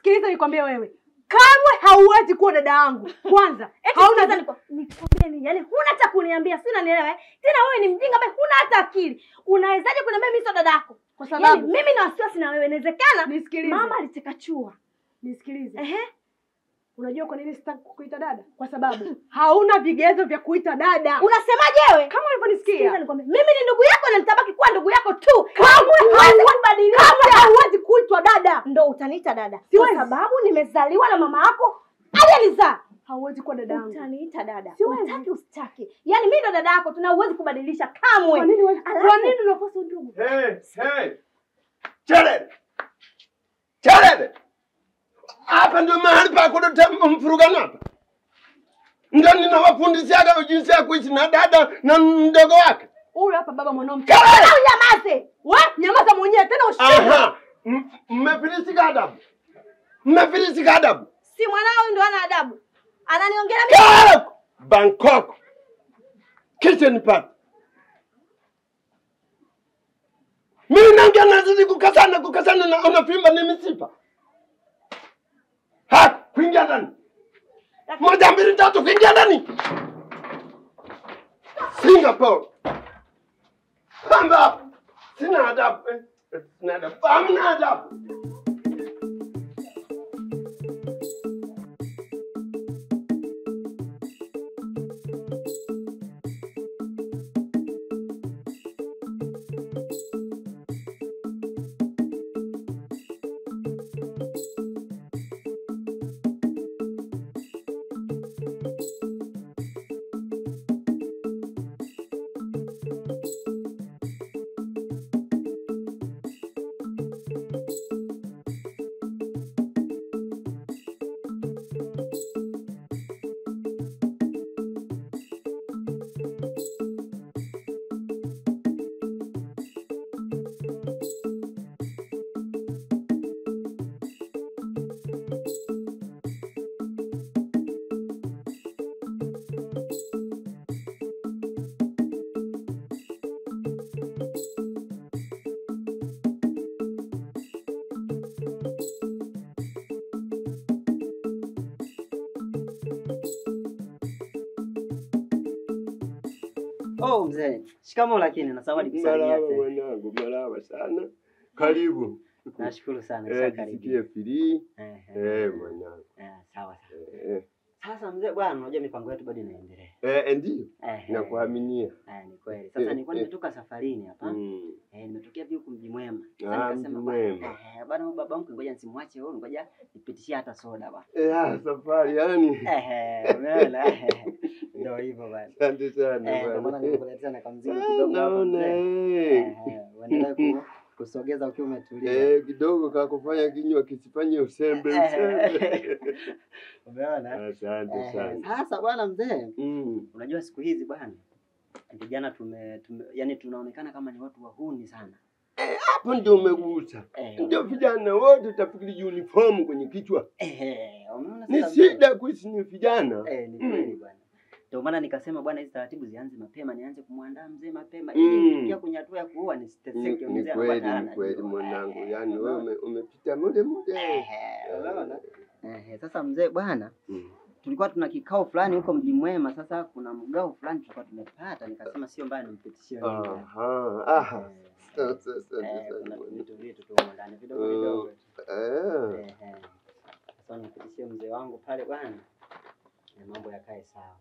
Sikiliza nikwambie wewe. Kamwe hauwezi kuwa dada yangu. Kwanza, Eti hauna sikiliza niko- nikwambie nini? Yaani huna hata kuniambia, si unanielewa eh? Tena wewe ni mjinga ambaye huna hata akili. Unawezaje kuniambia mimi sio dada yako? kwa Yaani sababu mimi na wasiwasi na wewe. Inawezekana nisikilize. mama aliteka chua. Nisikilize. Ehe. Unajua kwa nini sitaki kukuita dada? Kwa sababu hauna vigezo vya kuita dada. Unasemaje wewe? Kama Sikiliza ulivyonisikia. nikwambie, mimi ni ndugu yako na nitabaki kuwa ndugu yako tu. Kamwe Huwezi hauwe- kubadilisha. Kamwe hauwezi kuitwa dada. Ndo utaniita dada. Kwa Siwezi. sababu nimezaliwa na mama yako aliyelizaa. Hauwezi kuwa dada yangu. Utaniita dada. Siwezi. Utaki usitaki. Yaani mimi ndo dada yako, tuna uwezi kubadilisha kamwe. Kwa nini huwezi- Alafu- Kwa nini unakosa ndugu? Hey, hey. Chelele. Chelele. Hapa ndio mahali pa kuleta mfurugano hapa. Ndio ninawafundishaga jinsi ya kuishi na dada na mdogo wake. Huyu hapa baba mwanao mtu. Chelele. Au nyamaze. We, nyamaza mwenyewe tena ushinde. Aha. M- Mmefilisika adabu. Mmefilisika adabu. Si mwanao ndo ana adabu. Ananiongelea mimi. Kelele. Bangkok. Kitchen party. Mimi naongea nazidi kukasana kukasana na unafimba ni misipa. Ha, kuingia ndani. Moja mbili tatu kuingia ndani. Singapore. Hamba. Sina adabu. eh, eh, Sina adabu. Hamna adabu. Oh mzee, shikamoo lakini na zawadi kusalimia Marahaba tena. mwanangu, marahaba sana. Karibu. Nashukuru sana, Eh, shakaribia. jisikie free. Eh, Eh, mwanangu. eh, sawa sawa. Eh, Sasa mzee bwana, unajua mipango yetu bado inaendelea. eh, ndio. Eh, Nakuaminia. Eh, ni kweli. Sasa Eh, nilikuwa eh. nimetoka safarini hapa. Mm. Eh, nimetokea vipi huku mji mwema. Sasa Ah, nikasema Mji bwana, Mwema. eh, bwana huyu baba mkwe ngoja nisimwache huyu, ngoja nipitishie hata soda bwana. Eh, ah, safari yani. Eh, eh, umeona? Eh, Ndio hivyo bwana. Asante sana Eh, ndio maana bwana. nimekuletea na kamzigo Ah, kidogo hapa Naona mzee. eh. Eh, eh, uendelee ku- kusogeza ukiwa umetulia. Eh, kidogo kakufanya kinywa kisifanye usembe usembe. Umeona? Asante Eh, sana. Sasa bwana mzee, Mm. unajua siku hizi bwana vijana tume, tume yani tunaonekana kama ni watu wahuni sana. Hapo ndio umegusa. Eh, Ndio vijana wote utafikiri uniform kwenye kichwa. eh, umeona Ni sasa mzee? shida kuishi ni vijana. Eh, ni kweli bwana. Ndio maana nikasema bwana, hizi taratibu zianze mapema, nianze kumwandaa mzee mapema Mm. ili nikifikia kwenye hatua ya kuoa Ni nisiteseke. ni mzee kweli, anakuwa ni kweli anajua. mwanangu. Eh, Yaani wewe unaona? ume- umepita mude mude. Eh, unaona? Eh, sasa mzee bwana, Mm. tulikuwa tuna kikao fulani huko mji mwema. Sasa kuna mgao fulani tulikuwa tumepata, nikasema sio mbaya nimpitishie wewe. Aha, aha. Eh, Sasa sasa eh, kuna sasa. vitu vitu tu humo ndani vidogo Mm. vidogo. tu. Eh. Eh, eh. Sasa nimpitishie mzee wangu pale bwana, na mambo yakae sawa.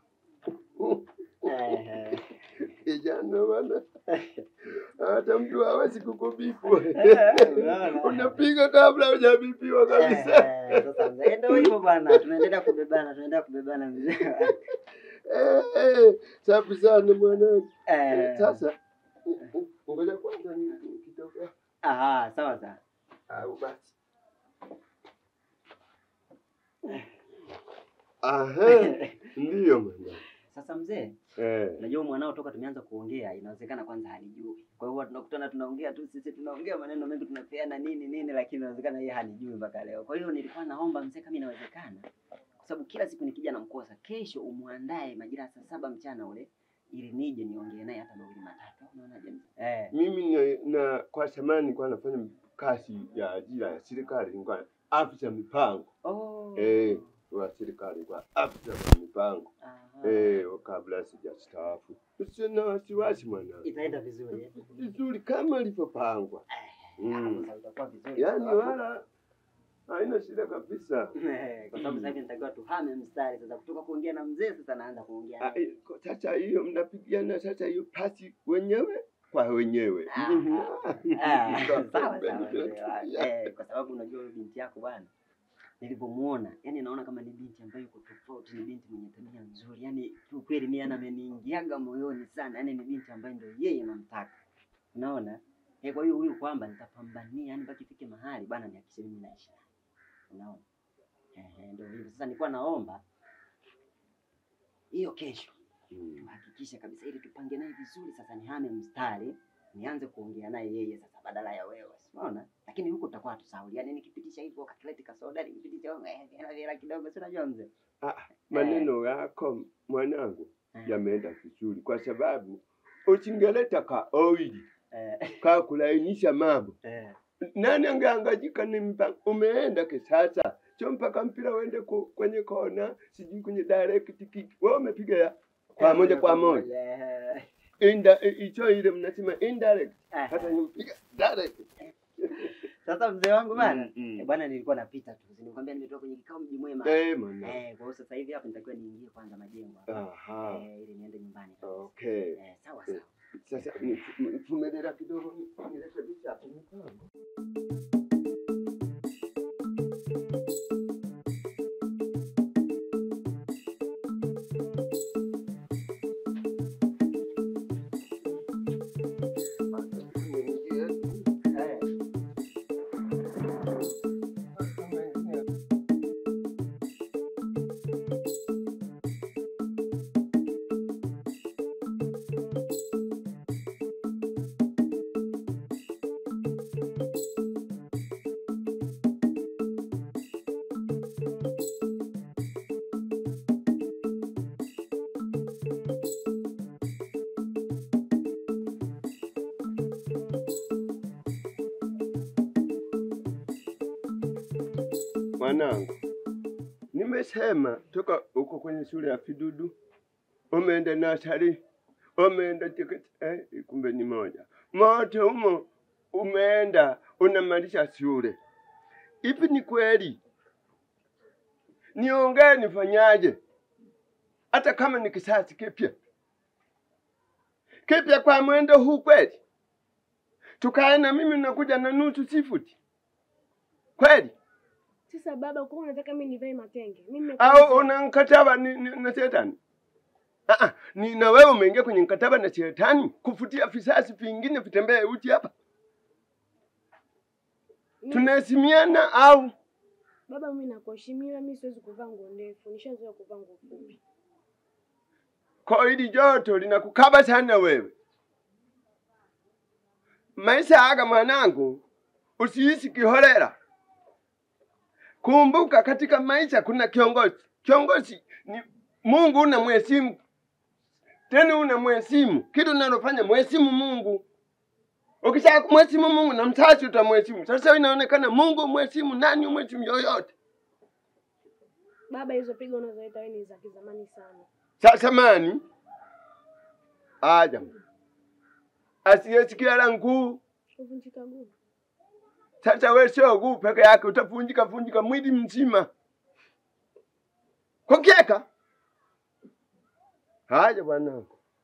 Eh, eh. Kijana bwana. Hata mtu hawezi kukubipu. unaona? Unapiga kabla hujabipiwa kabisa. Eh, Sasa mzee, ndio hivyo bwana, tunaendelea kubebana, tunaendelea kubebana mzee. Eh, eh, Safi sana mwanangu. Eh, Sasa ngoja kwanza ni- nikitoka aha, sawa sawa. au basi. Aha, ndiyo mwanangu. Sasa mzee, Eh. Unajua mwanao toka tumeanza kuongea inawezekana kwanza halijui. Kwa hiyo huwa tunakutana tunaongea tu sisi tunaongea maneno mengi tunapeana nini nini lakini inawezekana yeye halijui mpaka leo. Kwa hiyo nilikuwa naomba mzee kama inawezekana kwa sababu kila siku nikija namkosa kesho umwandae majira ya saa saba mchana ule ili nije niongee naye hata mawili matatu. Unaonaje mzee? Eh. Mimi na, na kwa samani nilikuwa nafanya kazi ya ajira ya serikali, nilikuwa afisa mipango Oh. eh, wa serikali kwa afisa wa mipango Aha. eh, kabla sijastaafu. Usiwe na wasiwasi mwanangu, Itaenda vizuri. eh? vizuri kama ilivyopangwa, Hapo Mm. sasa itakuwa vizuri. yaani kwa sababu- wala haina shida kabisa. Eh, kwa sababu sasa hivi nitakiwa tuhame mstari sasa, kutoka kuongea na mzee sasa naanza kuongea Ah, naye. eh, ko- Sasa hiyo mnapigana sasa hiyo pasi wenyewe kwa wenyewe. Ah, Mhm. Ah, sawa Ndio, sawa ndio, mzee ndio. wangu. Eh, kwa sababu unajua huyu binti yako bwana, nilivyomuona yani naona kama ni binti ambayo yuko tofauti, ni binti mwenye tabia nzuri, yani kiukweli mimi ana ameniingiaga moyoni sana, yani ni binti ambaye ndio yeye namtaka, unaona eh. Kwa hiyo huyu kwamba nitapambania, yani mpaka ifike mahali bwana nihakikishe mimi naishi naye, unaona eh, ndio hivyo sasa. Nilikuwa naomba hiyo kesho Mm. tuhakikishe kabisa ili tupange naye vizuri. Sasa nihame mstari nianze kuongea naye yeye sasa badala ya wewe, unaona. Lakini huko tutakuwa tusahau, yani nikipitisha hivyo kakileti kasoda, nikipitisha eh, hela hela kidogo, si unajua mzee Maneno yako mwanangu Eh, yameenda vizuri, kwa sababu usingeleta ka oili eh, ka kulainisha mambo, eh, nani angeangajika? Ni mpa umeenda kisasa, sio mpaka mpira uende ku, kwenye kona, sijui kwenye direct kick. Wewe umepiga ya kwa moja kwa moja eh, Inda, hicho ile mnasema indirect, eh. hata nimepiga direct. Sasa mzee wangu bana, Mm, mm. eh, bwana nilikuwa napita tu, nilikwambia nimetoka kwenye kikao mji mwema. Eh, mwana. Eh, kwa hiyo sasa hivi hapa nitakiwa niingie kwanza majengo hapa. Aha. Eh, ili niende nyumbani kabisa. Okay. Eh, sawa sawa. Sasa vumilia kidogo nirekebisha hapo mipango. Eh. Mwanangu, nimesema toka uko kwenye shule ya Fidudu, umeenda nasari, umeenda chekechea, eh, kumbe ni moja mote humo, umeenda unamalisha shule. Ipi ni kweli? Niongee nifanyaje? Hata kama ni kisasi kipya kipya kwa mwendo huu kweli, tukae na mimi nakuja na nusu sifuti kweli? Sasa baba, kwa unataka mimi nivae matenge? Mimi au una mkataba ni, ni, na shetani? Ah, ah, ni na wewe umeingia kwenye mkataba na shetani kufutia visasi vingine vitembee uchi hapa. Mimi- Tunaheshimiana au Baba, mimi nakuheshimia, mimi siwezi kuvaa nguo ndefu, nishazoea kuvaa nguo fupi. kwa hili joto linakukaba sana wewe? Maisha haya mwanangu, usiishi kiholela. Kumbuka katika maisha kuna kiongozi. Kiongozi ni Mungu, una mheshimu tena, una mheshimu kitu unalofanya, mheshimu Mungu. Ukisha kumheshimu Mungu na msasi utamheshimu. Sasa inaonekana Mungu mheshimu nani, umheshimu yoyote. Baba, hizo pigo unazoleta wewe ni za kizamani sana. Sasa mani aja asiyesikia la nguu. Kuvunjika guu. Sasa wewe sio guu peke yake, utavunjika vunjika mwili mzima kukieka. Haya bwana,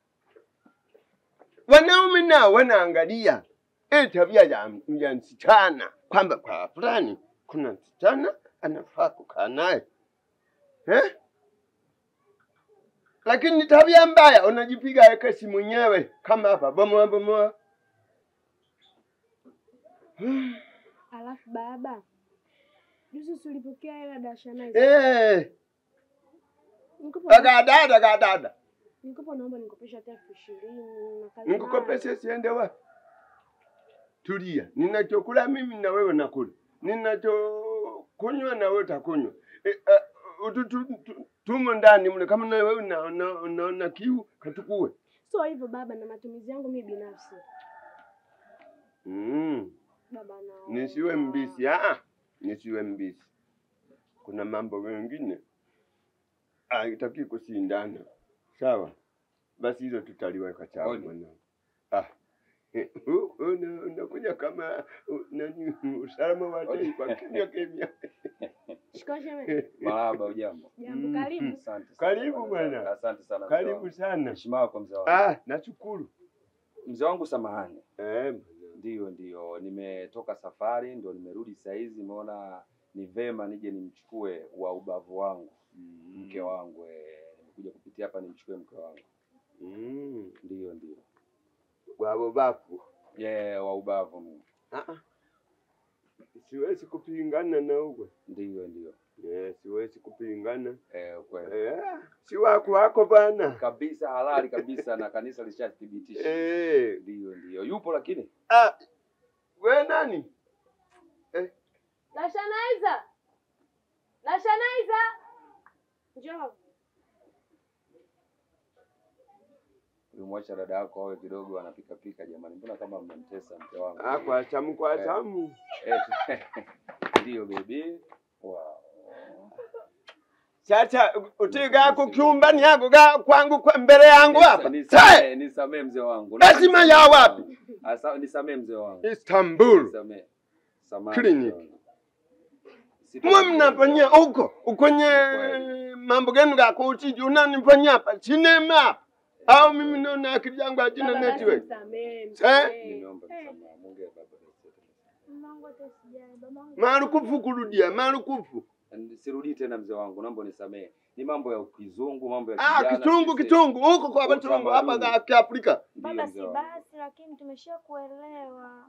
wanaume nao wanaangalia hii tabia ya, ya msichana kwamba kwa fulani kuna msichana anafaa kukaa naye eh? Lakini ni tabia mbaya, unajipiga ekesi mwenyewe kama hapa bomoa bomoa. Alafu baba, juzi si ulipokea hela dashana Eh, Nikopo dagadada dagadada, nikopo, naomba nikopesha hata elfu ishirini na kazi nikukopeshe siende wapi? Tulia, ninachokula mimi na wewe nakula, ninachokunywa na wewe utakunywa. E, uh, tu, tu, tu, tumo ndani mle, kama na wewe unaona una, una kiu katukue. Sio hivyo baba, na matumizi yangu mimi binafsi. Mm, Baba na nisiwe mbisi. Ah, nisiwe mbishi. Kuna mambo mengine haitaki kushindana, sawa? Basi hilo tutaliweka sawa Oli. mwanangu. Ah, u- una- unakuja kama u- nani, usalama wa taifa kimya kimya. Shikamoo shemeji. Marahaba, ujambo? Jambo, Mm. karibu. Asante sana. Karibu bwana. Asante sana. mzee Karibu wangu. sana. Heshima yako mzee wangu. Ah, nashukuru. Mzee wangu samahani. Eh, Ndio, ndio, nimetoka safari, ndio nimerudi saa hizi, nimeona ni vema nije nimchukue wa ubavu wangu mke wangu. eh, Nimekuja kupitia hapa nimchukue mke wangu. Mm. Ndio, ndio, Wabo bafu. yeah, wa ubavu mimi. Ah, ah. Siwezi kupingana na uwe. Ndio, ndio, Eh, siwezi kupingana. eh, kweli Eh, si wako wako bana. kabisa, halali kabisa, na kanisa lishathibitisha. Eh, Ndio, ndio, yupo lakini ah, we nani? Nashanaiza. Nashanaiza. Njoo. ulimwacha dada yako awe kidogo anapika pika. Jamani, mbona kama mmemtesa mke wangu? Ah, kwa tamu kwa Eh. tamu. Eh, Ndio baby. Wow. Sasa utiga kukyumbani yako ga kwangu kwa mbele yangu hapa. Nisa- Sai, Nisamee, nisamee mzee wangu. Lazima ya wapi? Asa, nisamee mzee wangu. Istanbul. Nisamee. Samahani. Clinic. mzee wangu. Mwe Sitarudia. mnafanyia huko kwenye Kweli. mambo gani ga kuchiji unanifanyia hapa sinema hapa au mimi naona akili yangu hatina Baba, basi network. msamehe, Eh? msamehe. Nimeomba msamaha. Mungu ya baba. Mamangu hata sijali, babangu. Marukufu kurudia, marukufu. Sirudii tena mzee wangu, naomba nisamee. Ni mambo ya kizungu, mambo ya Ah, kijana, kitungu sisi- kitungu huko kwa Utamaduni. batungu hapa ga Kiafrika. Ndio, Baba, mzee si wangu. basi, lakini tumesha kuelewa.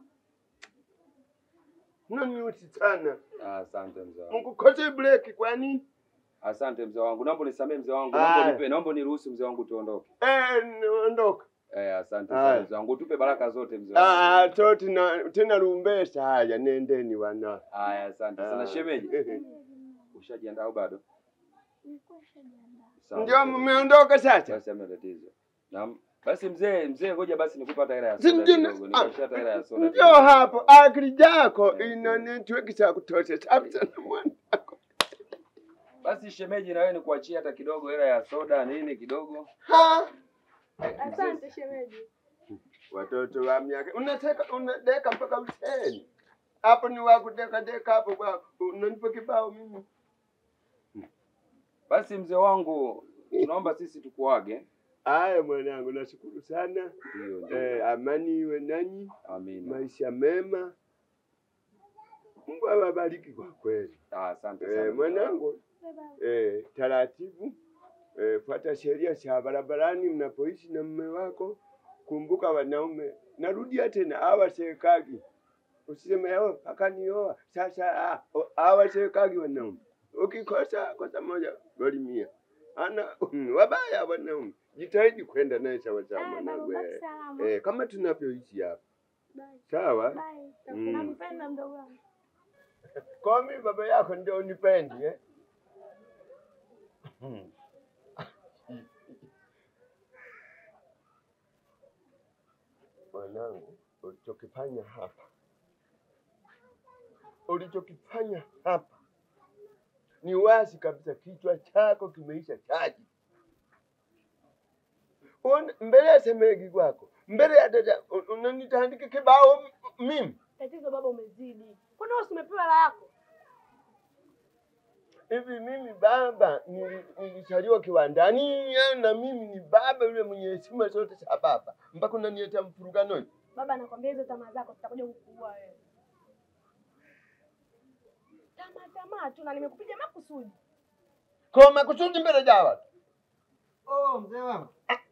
Naniusi sana. Ah, Asante mzee wangu. Mkukote break kwa nini? Asante mzee wangu. Naomba nisamee mzee wangu. Aya. Naomba nipe, naomba niruhusu mzee wangu tuondoke. Eh, ondoka. Eh, asante Aya. sana mzee wangu. Tupe baraka zote mzee wangu. Ah, to tena tena lumbesa haya nendeni wana. Haya, asante sana Ah. shemeji. Ushajiandaa au bado? Nilikuwa nishajiandaa. Sawa, Ndio shemeji. mmeondoka sasa. Basi hamna tatizo. Naam. Basi mzee, mzee ngoja basi nikupe hata hela ya Si soda ndio- kidogo. ah, Nikupe hata hela ya soda. Ndio kidogo. hapo akili yako Eh, ina eh. network cha kutosha. Safi sana mwana. Basi shemeji na wewe nikuachie hata kidogo hela ya soda nini kidogo. Ha? Eh, mzee, Asante shemeji. Watoto wa miaka unataka unadeka mpaka useni. Hapo ni wa kudeka deka hapo kwa unanipa kibao mimi. Basi mzee wangu tunaomba sisi tukuage. Aya mwanangu, nashukuru sana. Ndio, ndio. Eh, amani iwe nanyi, Amina. maisha mema. Mungu awabariki kwa kweli. Ah, asante sana. Eh, mwanangu, Baba, eh, taratibu eh, fuata sheria za barabarani mnapoishi na mume wako. Kumbuka wanaume, narudia tena, hawasekagi. Usiseme yao akanioa sasa, ah, o- hawasekagi wanaume. Ukikosa kosa moja goli mia. Ana wabaya wanaume, jitahidi kwenda naye sawa sawa ah, baba, mwanangu. baki eh. salama. Eh, kama tunavyoishi hapa Bye. sawa. Bye. Mm. Nakupenda mdogo wangu. Kwa mimi baba yako ndio unipendi eh? Mwanangu, ulichokifanya hapa, ulichokifanya hapa ni wazi kabisa, kichwa chako kimeisha chaji. Una- Mbele ya semegi kwako, mbele ya dada, un- unanitandika kibao m- mimi Tatizo baba umezidi. Kwani wewe si umepewa hela yako? hivi mimi baba nili- nilizaliwa kiwandani eh, na mimi ni baba yule mwenye heshima zote za baba mpaka unaniletea mfurugano hivi. Baba nakwambia hizo tamaa zako zitakuja kukuua wewe. Tamaa tamaa tu na nimekupiga makusudi. kwa makusudi mbele za watu Oh, mzee wangu.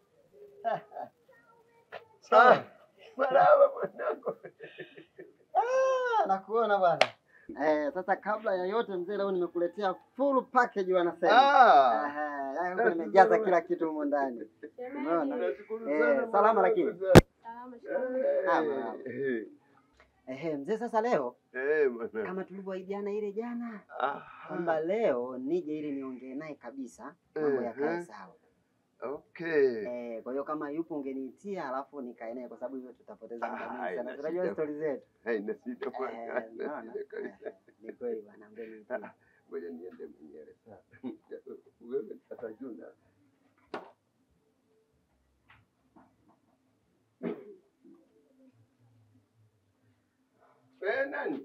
Ah, marahaba mwanangu Ah, nakuona bwana. Eh, sasa kabla ya yote mzee, leo nimekuletea full package wanasema. Ah, Aha, yaani huko nimejaza kila kitu humo ndani. Unaona? nashukuru Eh, sana salama mwanangu lakini? sana. Salama Ah, Eh, marahaba. eh, Ehe, mzee, sasa leo eh, mwanangu. kama tulivyoahidiana ile jana Aha, kwamba leo nije ili niongee naye kabisa mambo yakae Mhm. sawa. Okay. Eh, kwa hiyo kama yupo ungeniitia alafu nikae naye kwa sababu hivyo tutapoteza muda Ah, mwingi haina sana. Unajua shida. stori zetu. Haina shida Eh, bwana. Haina unaona? shida kabisa. Eh, Ni kweli bwana, ungeniitia. Ngoja niende mwenyewe sasa. Wewe sasa Juna. Wewe nani?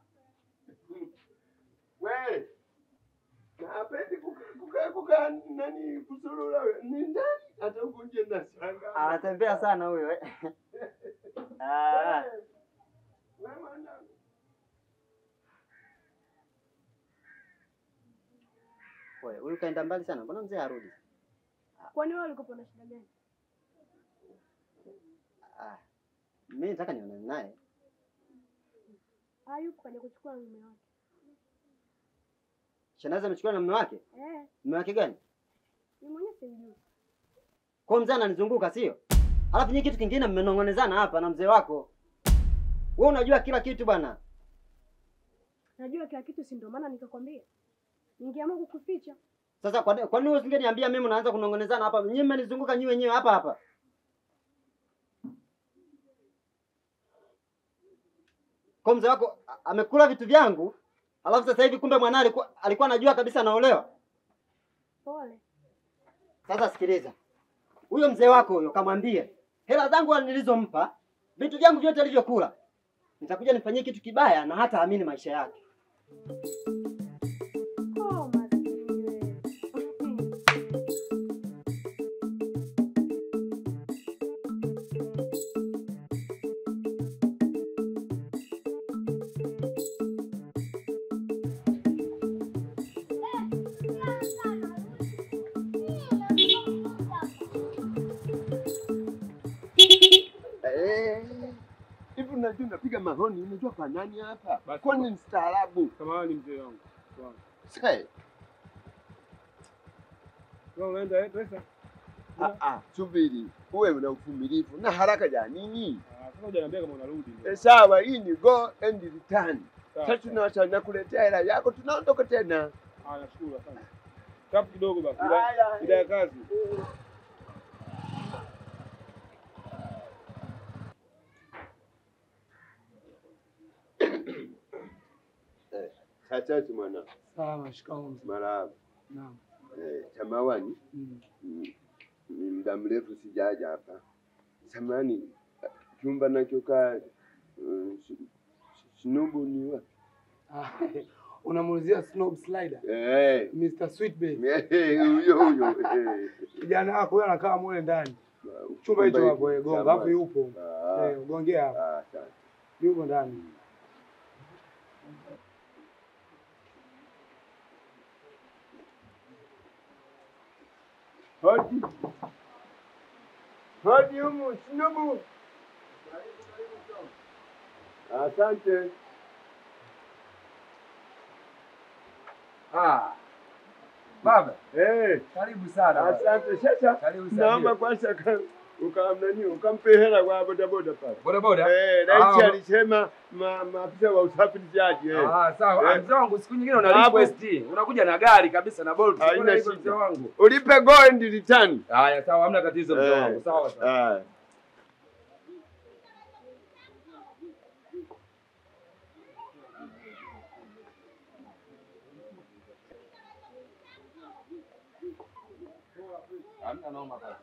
Wewe. Na hapendi kukaa kukaa kukaa nani kusurura wewe. Ni ndani hata huko nje na shanga. Anatembea sana huyo. eh. Ah, Wewe mwanangu. wewe, huyu kaenda mbali sana. Mbona mzee harudi? Kwani wewe ulikuwa na shida gani? Ah. Mimi nataka nionane naye. Hayupo kaja kuchukua mume wake. Shangazi amechukua na mume wake? Eh, Mume wake gani? ni mwenyewe simjui. Kwa hiyo mzee ananizunguka sio? Alafu nyinyi kitu kingine mmenong'onezana hapa na mzee wako. Wewe unajua kila kitu bwana. Najua kila kitu, si ndio maana nikakwambia. Ningeamua kukuficha. Sasa kwa kwa nini usingeniambia mimi unaanza kunong'onezana hapa? Nyinyi mmenizunguka nyinyi wenyewe hapa hapa. Kwa mzee wako a- amekula vitu vyangu, alafu sasa hivi kumbe mwanae alikuwa alikuwa anajua kabisa anaolewa. Pole. Sasa sikiliza, huyo mzee wako huyo kamwambie hela zangu nilizompa, vitu vyangu vyote alivyokula, nitakuja nifanyie kitu kibaya na hata amini maisha yake. Oh, maskini wewe. Eh. Hivi unajua unapiga mahoni, unajua kwa nani hapa? Basi. Kwani mstaarabu? Samahani mzee wangu. Wangu. Sasa Wewe unaenda eh, pesa? ah ah, subiri. Uwe na uvumilivu na haraka ya nini? Ah, sasa hujaniambia kama unarudi. Eh, sawa, hii ni go and return. Sawa, Sasa sawa. tunaacha nakuletea hela yako, tunaondoka tena. Ah, nashukuru asante. Tapu kidogo basi. Haya. Ida- Ida ya kazi. Sasa mwana Sawa, shikamoo mzee. marahaba. Naam. Eh, samawani Mm. Mm, ni muda mrefu sijaja hapa. Samani chumba nachokaa uh, Snubu ni wapi? Ah, unamuulizia Snob Slider Eh, Mr. Sweetbay, eh, huyo huyo. eh. kijana wako huyo anakaa mule ndani chumba hicho hapo, eh, gonga hapo, yupo Ah, eh, gongea hapo, ah, asante. yupo ndani. Hodi. Hodi humu Snubu. Asante. Ah. Baba, Eh, karibu sana. baba. asante. Sasa Karibu sana. naomba kwanza ka- ukamnani ukampe hela kwa bodaboda pale. Boda boda. Eh, rais Ah, alisema ma- maafisa wa usafirishaji eh. Ah, sawa. Eh. Mzee wangu siku nyingine una Hapo. request. Unakuja na gari kabisa na Bolt. Haina Mbona hivyo shida. mzee wangu? Ulipe go and return. Haya, sawa, hamna tatizo mzee Eh. wangu. Sawa sawa. Ah. Hamna noma baba.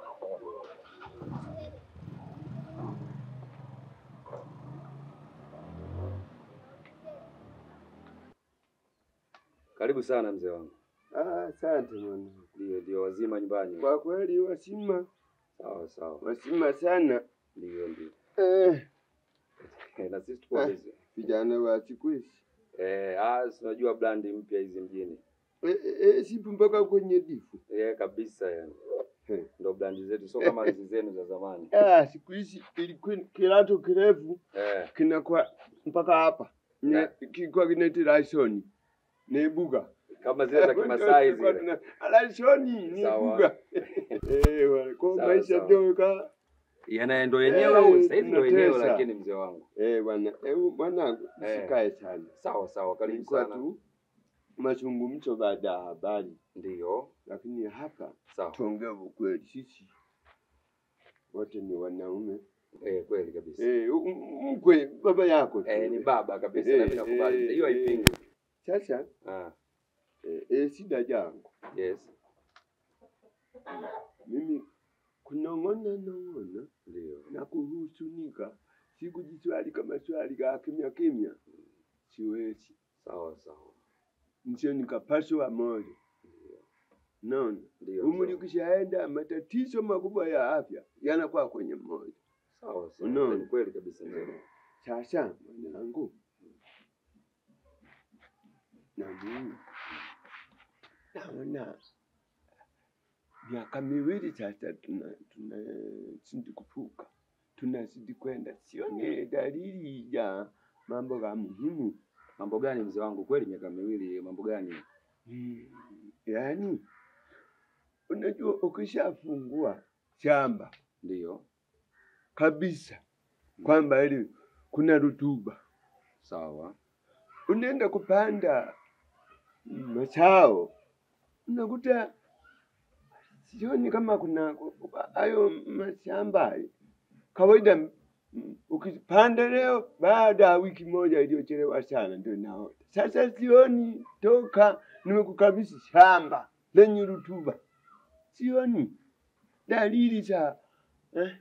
Karibu sana mzee wangu. Ah, asante mwana. Ndio, ndio wazima nyumbani. Kwa kweli wasima, Sawa sawa. wasima sana. Ndio, ndio. Eh, Eh, Na sisi tuko Eh. busy. vijana wa siku hizi. Eh, ah, si unajua brandi mpya hizi mjini. Eh, eh, eh, sipo mpaka kwenye difu. Eh, kabisa yani. Eh. Ndo brandi zetu sio kama hizi zenu za zamani. Ah, siku hizi ilikuwa kilato kirefu Eh. kinakuwa mpaka hapa. Na- Ne, kilikuwa kinaitwa laishoni. Nebuga. Kama zile za Kimasai zile. Laishoni ni Sawa. buga. Eh, wale kwa Sawa, maisha sawa. ndio ka Yana ndo yenyewe Eh, au sasa hivi ndo yenyewe tunatesa. lakini mzee wangu. eh bwana, eh mwanangu Eh. usikae sana. Sawa sawa, karibu Ilikuwa sana. tu mazungumzo baada ya habari, Ndio. lakini hapa Sawa. tuongee ukweli, sisi wote ni wanaume. Eh, kweli kabisa. Eh, u- u- mkwe baba yako tu. Eh, ni baba kabisa Eh, na mimi nakubali. eh, Hiyo eh. haipingi. Sasa Ah, eh, eh, shida yangu yes. mimi kunong'ona nong'ona Ndio. na kuhusunika, sikujiswali maswali ga kimya kimya, siwezi Sawa sawa. ndio nikapaswa moyo. Naona Ndio. umri sawa. ukishaenda, matatizo makubwa ya afya yanakuwa kwenye moyo. Sawa sawa. Unaona? Ni kweli kabisa mzee. Sasa mwanangu, na mimi naona miaka miwili sasa tuna tunazidi kuvuka, tunazidi kwenda, sioni dalili ya mambo ya muhimu. Mambo gani mzee wangu? Kweli miaka miwili, mambo gani? Mm, Yaani, unajua ukishafungua shamba Ndio. kabisa kwamba ili kuna rutuba Sawa. unaenda kupanda mazao unakuta sioni kama kuna hayo mashamba kawaida. mm, Ukipanda leo, baada ya wiki moja iliyochelewa sana ndio naota. Sasa sioni toka nimekukabidhi shamba lenye rutuba, sioni dalili za eh,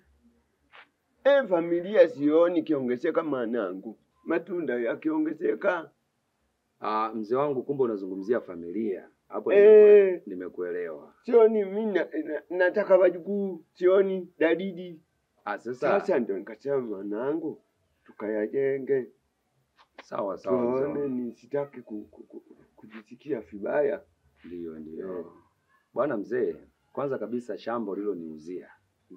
eh, familia sioni kiongezeka mwanangu, matunda yakiongezeka Ah, mzee wangu kumbe unazungumzia familia. Hapo Eh. nimekue- nimekuelewa. sioni mi na- na- nataka wajukuu, sioni dalili. Ah, sasa Sasa ndio nikasema mwanangu, tukayajenge sawa sawa mzee tuone, wangu. ni sitaki ku, ku, ku, kujisikia vibaya. Ndio ndio. Eh. Bwana mzee, kwanza kabisa shamba uliloniuzia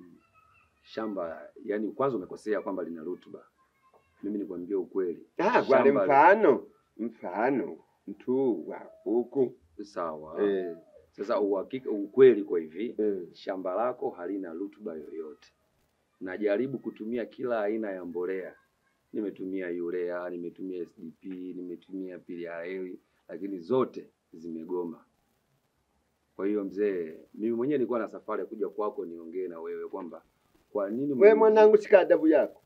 shamba, yani kwanza umekosea kwamba lina rutuba. Mimi nikwambie ukweli. Ah, kwale Shamba- mfano mfano mtu wa huku Sawa. eh, Sasa uhakika, ukweli kwa hivi, eh. shamba lako halina rutuba yoyote. Najaribu kutumia kila aina ya mbolea, nimetumia urea, nimetumia SDP, nimetumia PRL, lakini zote zimegoma. Kwa hiyo mzee, mimi mwenyewe nilikuwa na safari ya kuja kwako niongee na wewe kwamba kwa nini We mimi- mwanangu, shika adabu yako.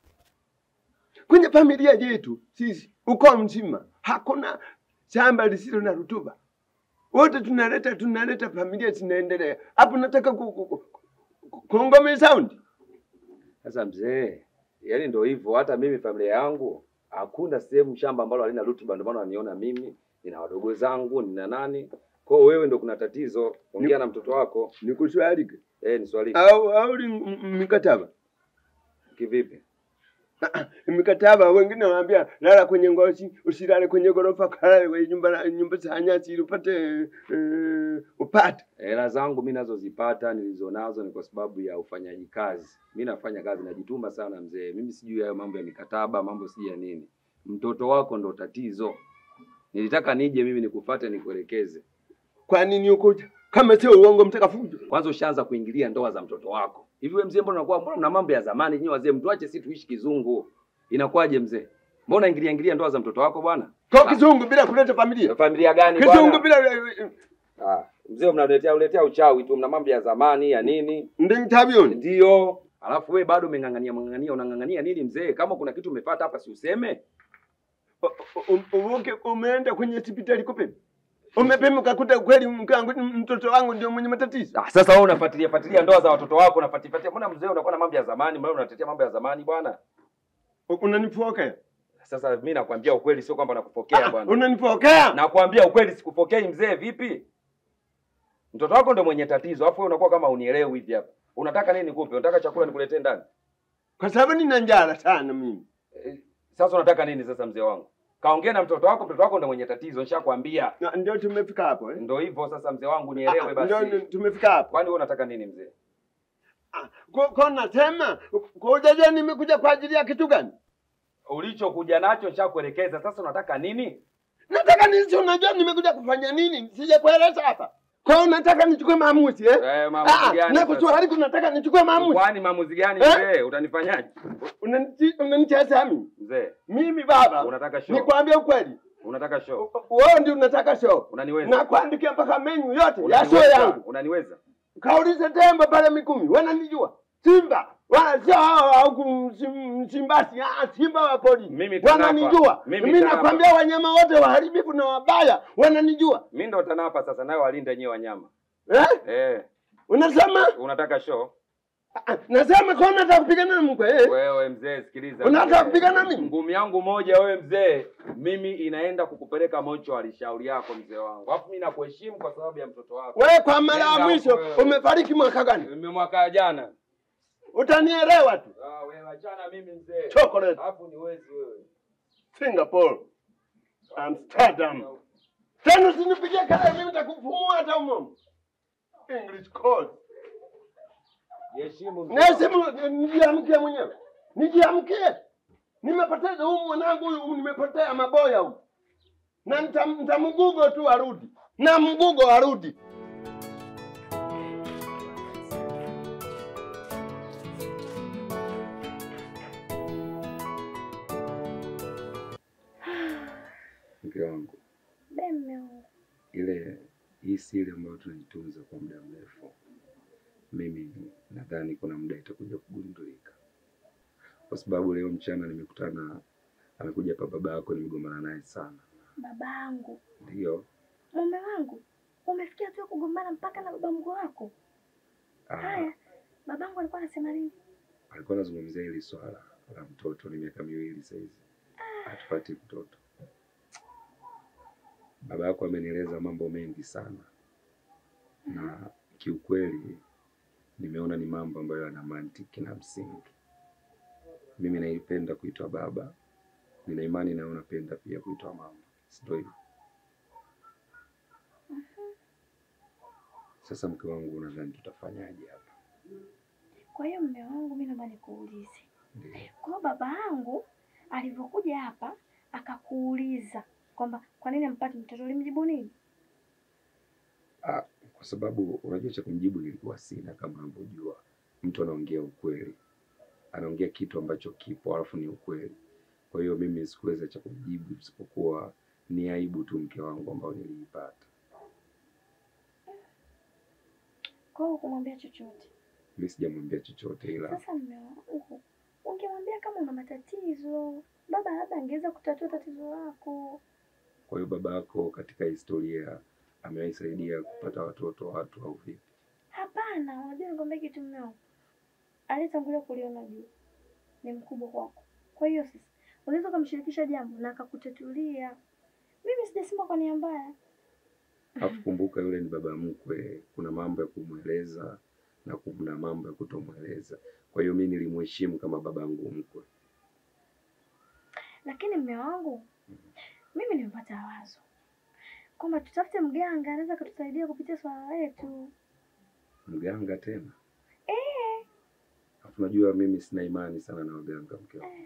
Kwenye familia yetu sisi uko mzima hakuna shamba lisilo na rutuba, wote tunaleta tunaleta, familia zinaendelea. Hapo nataka ku, ku, ku, ku, kuongome saundi Sasa mzee, yaani ndio hivyo. Hata mimi familia yangu hakuna sehemu shamba ambalo halina rutuba, ndio maana waniona mimi, nina wadogo zangu, nina nani. Kwa hiyo wewe ndio kuna tatizo, ongea na mtoto wako. nikuswalike Eh, ni swali au au li- m- m- mikataba kivipi? mikataba, wengine wanaambia lala kwenye ngozi, usilale kwenye gorofa, kalale kwenye nyumba nyumba za nyasi ili upate uh, upate Hela zangu mimi nazozipata nilizonazo ni kwa sababu ya ufanyaji kazi. Mimi nafanya kazi, najituma sana mzee. Mimi sijui hayo mambo ya mikataba, mambo sijui ya nini. Mtoto wako ndo tatizo. Nilitaka nije mimi nikufate nikuelekeze. Kwa nini ukuja kama sio uongo mtakafujo? Kwanza ushaanza kuingilia ndoa za mtoto wako. Hivi wewe mzee, mbona unakuwa mbona mna mambo ya zamani nyinyi wazee, mtuache sisi tuishi kizungu. Inakuwaje mzee? Mbona ingilia ingilia ndoa za mtoto wako bwana? Kwa kizungu bila kuleta familia, Familia gani kizungu bwana? bila Ah, mzee mnaletea uletea uchawi tu, mna mambo ya zamani ya nini? ndi tabioni. Ndio. Alafu wewe bado umeng'ang'ania mng'ang'ania unang'ang'ania nini mzee? Kama kuna kitu umepata hapa si useme? Uvuke umeenda kwenye hospitali kupima, umepima ukakuta kweli mke wangu mtoto wangu ndio mwenye matatizo. Ah, sasa wewe unafuatilia fuatilia ndoa za watoto wako, unafuatilia mbona mzee unakuwa na mambo ya zamani, mbona unatetea mambo ya zamani bwana? Unanipokea? Sasa mimi nakwambia ukweli, sio kwamba nakupokea Ah, bwana. Unanipokea? Nakwambia ukweli, sikupokei mzee. Vipi? Mtoto wako ndo mwenye tatizo, alafu wewe unakuwa kama unielewi hivi hapa. Unataka nini nikupe? Unataka chakula nikuletee ndani? Kwa sababu nina njala sana mimi. Eh, Sasa unataka nini sasa mzee wangu? Kaongea na mtoto wako, mtoto wako ndo mwenye tatizo, nishakwambia. Na Ndio tumefika hapo eh? Ndo hivyo sasa mzee wangu, nielewe Ah, Ndio basi. tumefika hapo. Kwani wewe unataka nini mzee? Ah, Kwa kwa nasema kwa ujajua nimekuja kwa ajili ya kitu gani? Ulichokuja nacho nishakuelekeza, sasa unataka nini? Nataka nisi, unajua nimekuja kufanya nini? Sijakueleza hapa. Kwa hiyo unataka nichukue maamuzi eh? Eh, maamuzi Ah, gani na sasa? kuswali kunataka nichukue maamuzi. Kwani maamuzi gani Eh? mzee? Utanifanyaje? Unanichi- Unanicheza mimi. Mzee, Mimi baba. unataka show? Nikwambia ukweli. Unataka show? Wewe ndio unataka show. Unaniweza? Na kuandikia mpaka menyu yote ya show Unaniweza? yangu. Unaniweza? Kaulize Temba pale Mikumi, wananijua. Simba wala sio hao au kum- Msimbasi, ah, Simba wa polisi Mimi TANAPA. wananijua. Mimi Mimi TANAPA. nakwambia wanyama wote waharibifu na wabaya wananijua. Mimi ndo TANAPA sasa, nayo walinde nyewe wanyama. Eh? Eh, Unasema? unataka show? Ah, Nasema kwa unataka kupigana na mkwe. Eh? Wewe mzee, sikiliza. Unataka mzee. kupigana mimi? Ngumi yangu moja wewe mzee, mimi inaenda kukupeleka mocho alishauri yako mzee wangu. Alafu mimi nakuheshimu kwa sababu ya mtoto wako. Wewe kwa mara ya Nenda mwisho wewe. umefariki mwaka gani? Mimi mwaka jana. Utanielewa tu. Ah, wewe achana mimi mzee. Chocolate. Alafu ni wezi wewe. Singapore, Amsterdam. Tena usinipigie kelele, mimi nitakufumua hata umomo. English code. Jiheshimu mzee. Nasimu nijiamkie mwenyewe. Nijiamkie. Nimepoteza huyu mwanangu huyu nimepotea maboya huyu. Na nitam- nitamgugo tu arudi. Na mgugo arudi. Mke wangu, Be mme wangu. ile hii siri ambayo tunaitunza kwa muda mrefu, mimi nadhani kuna muda itakuja kugundulika, kwa sababu leo mchana nimekutana, amekuja hapa baba yako, nimegombana naye sana. Babangu, Ndio mume wangu, umefikia tu kugombana mpaka na baba mkwe wako? ah, Haya, babangu alikuwa anasema nini? alikuwa anazungumzia hili swala la mtoto. Ni miaka miwili sasa hizi hatupati mtoto. Baba yako amenieleza mambo mengi sana, na kiukweli nimeona ni mambo ambayo yana mantiki na msingi. Mimi naipenda kuitwa baba, nina imani nawe unapenda pia kuitwa mama, si ndio hivyo? Sasa mke wangu, unadhani tutafanyaje hapa? Kwa hiyo mme wangu, mimi naomba nikuulize, Ndio. kwa hiyo baba yangu alivyokuja hapa akakuuliza kwamba kwa nini ampati mtoto, ulimjibu nini? Ah, kwa sababu unajua cha kumjibu nilikuwa sina. Kama unavyojua, mtu anaongea ukweli, anaongea kitu ambacho kipo alafu ni ukweli. Kwa hiyo mimi sikuweza cha kumjibu isipokuwa ni aibu tu mke wangu ambao niliipata. Kwa hiyo hukumwambia chochote? Mimi sijamwambia chochote, ila Sasa mme wangu, ungemwambia kama una matatizo, baba labda angeweza kutatua tatizo lako. kwa hiyo baba yako katika historia amewahi saidia kupata watoto watu au vipi? Hapana, unajua nikwambia kitu mme wangu, aliyetangulia kuliona juu ni mkubwa kwako. Kwa hiyo sasa unaweza ukamshirikisha jambo na akakutatulia. Mimi sijasema kwa nia mbaya. Alafu kumbuka yule ni baba mkwe, kuna mambo ya kumweleza na kuna mambo ya kutomweleza. Kwa hiyo mimi nilimheshimu kama babangu mkwe. Lakini mme wangu, mimi nimepata wazo kwamba tutafute mganga anaweza akatusaidia kupitia swala letu. Mganga tena? Eh, Alafu unajua mimi sina imani sana na waganga mke wangu.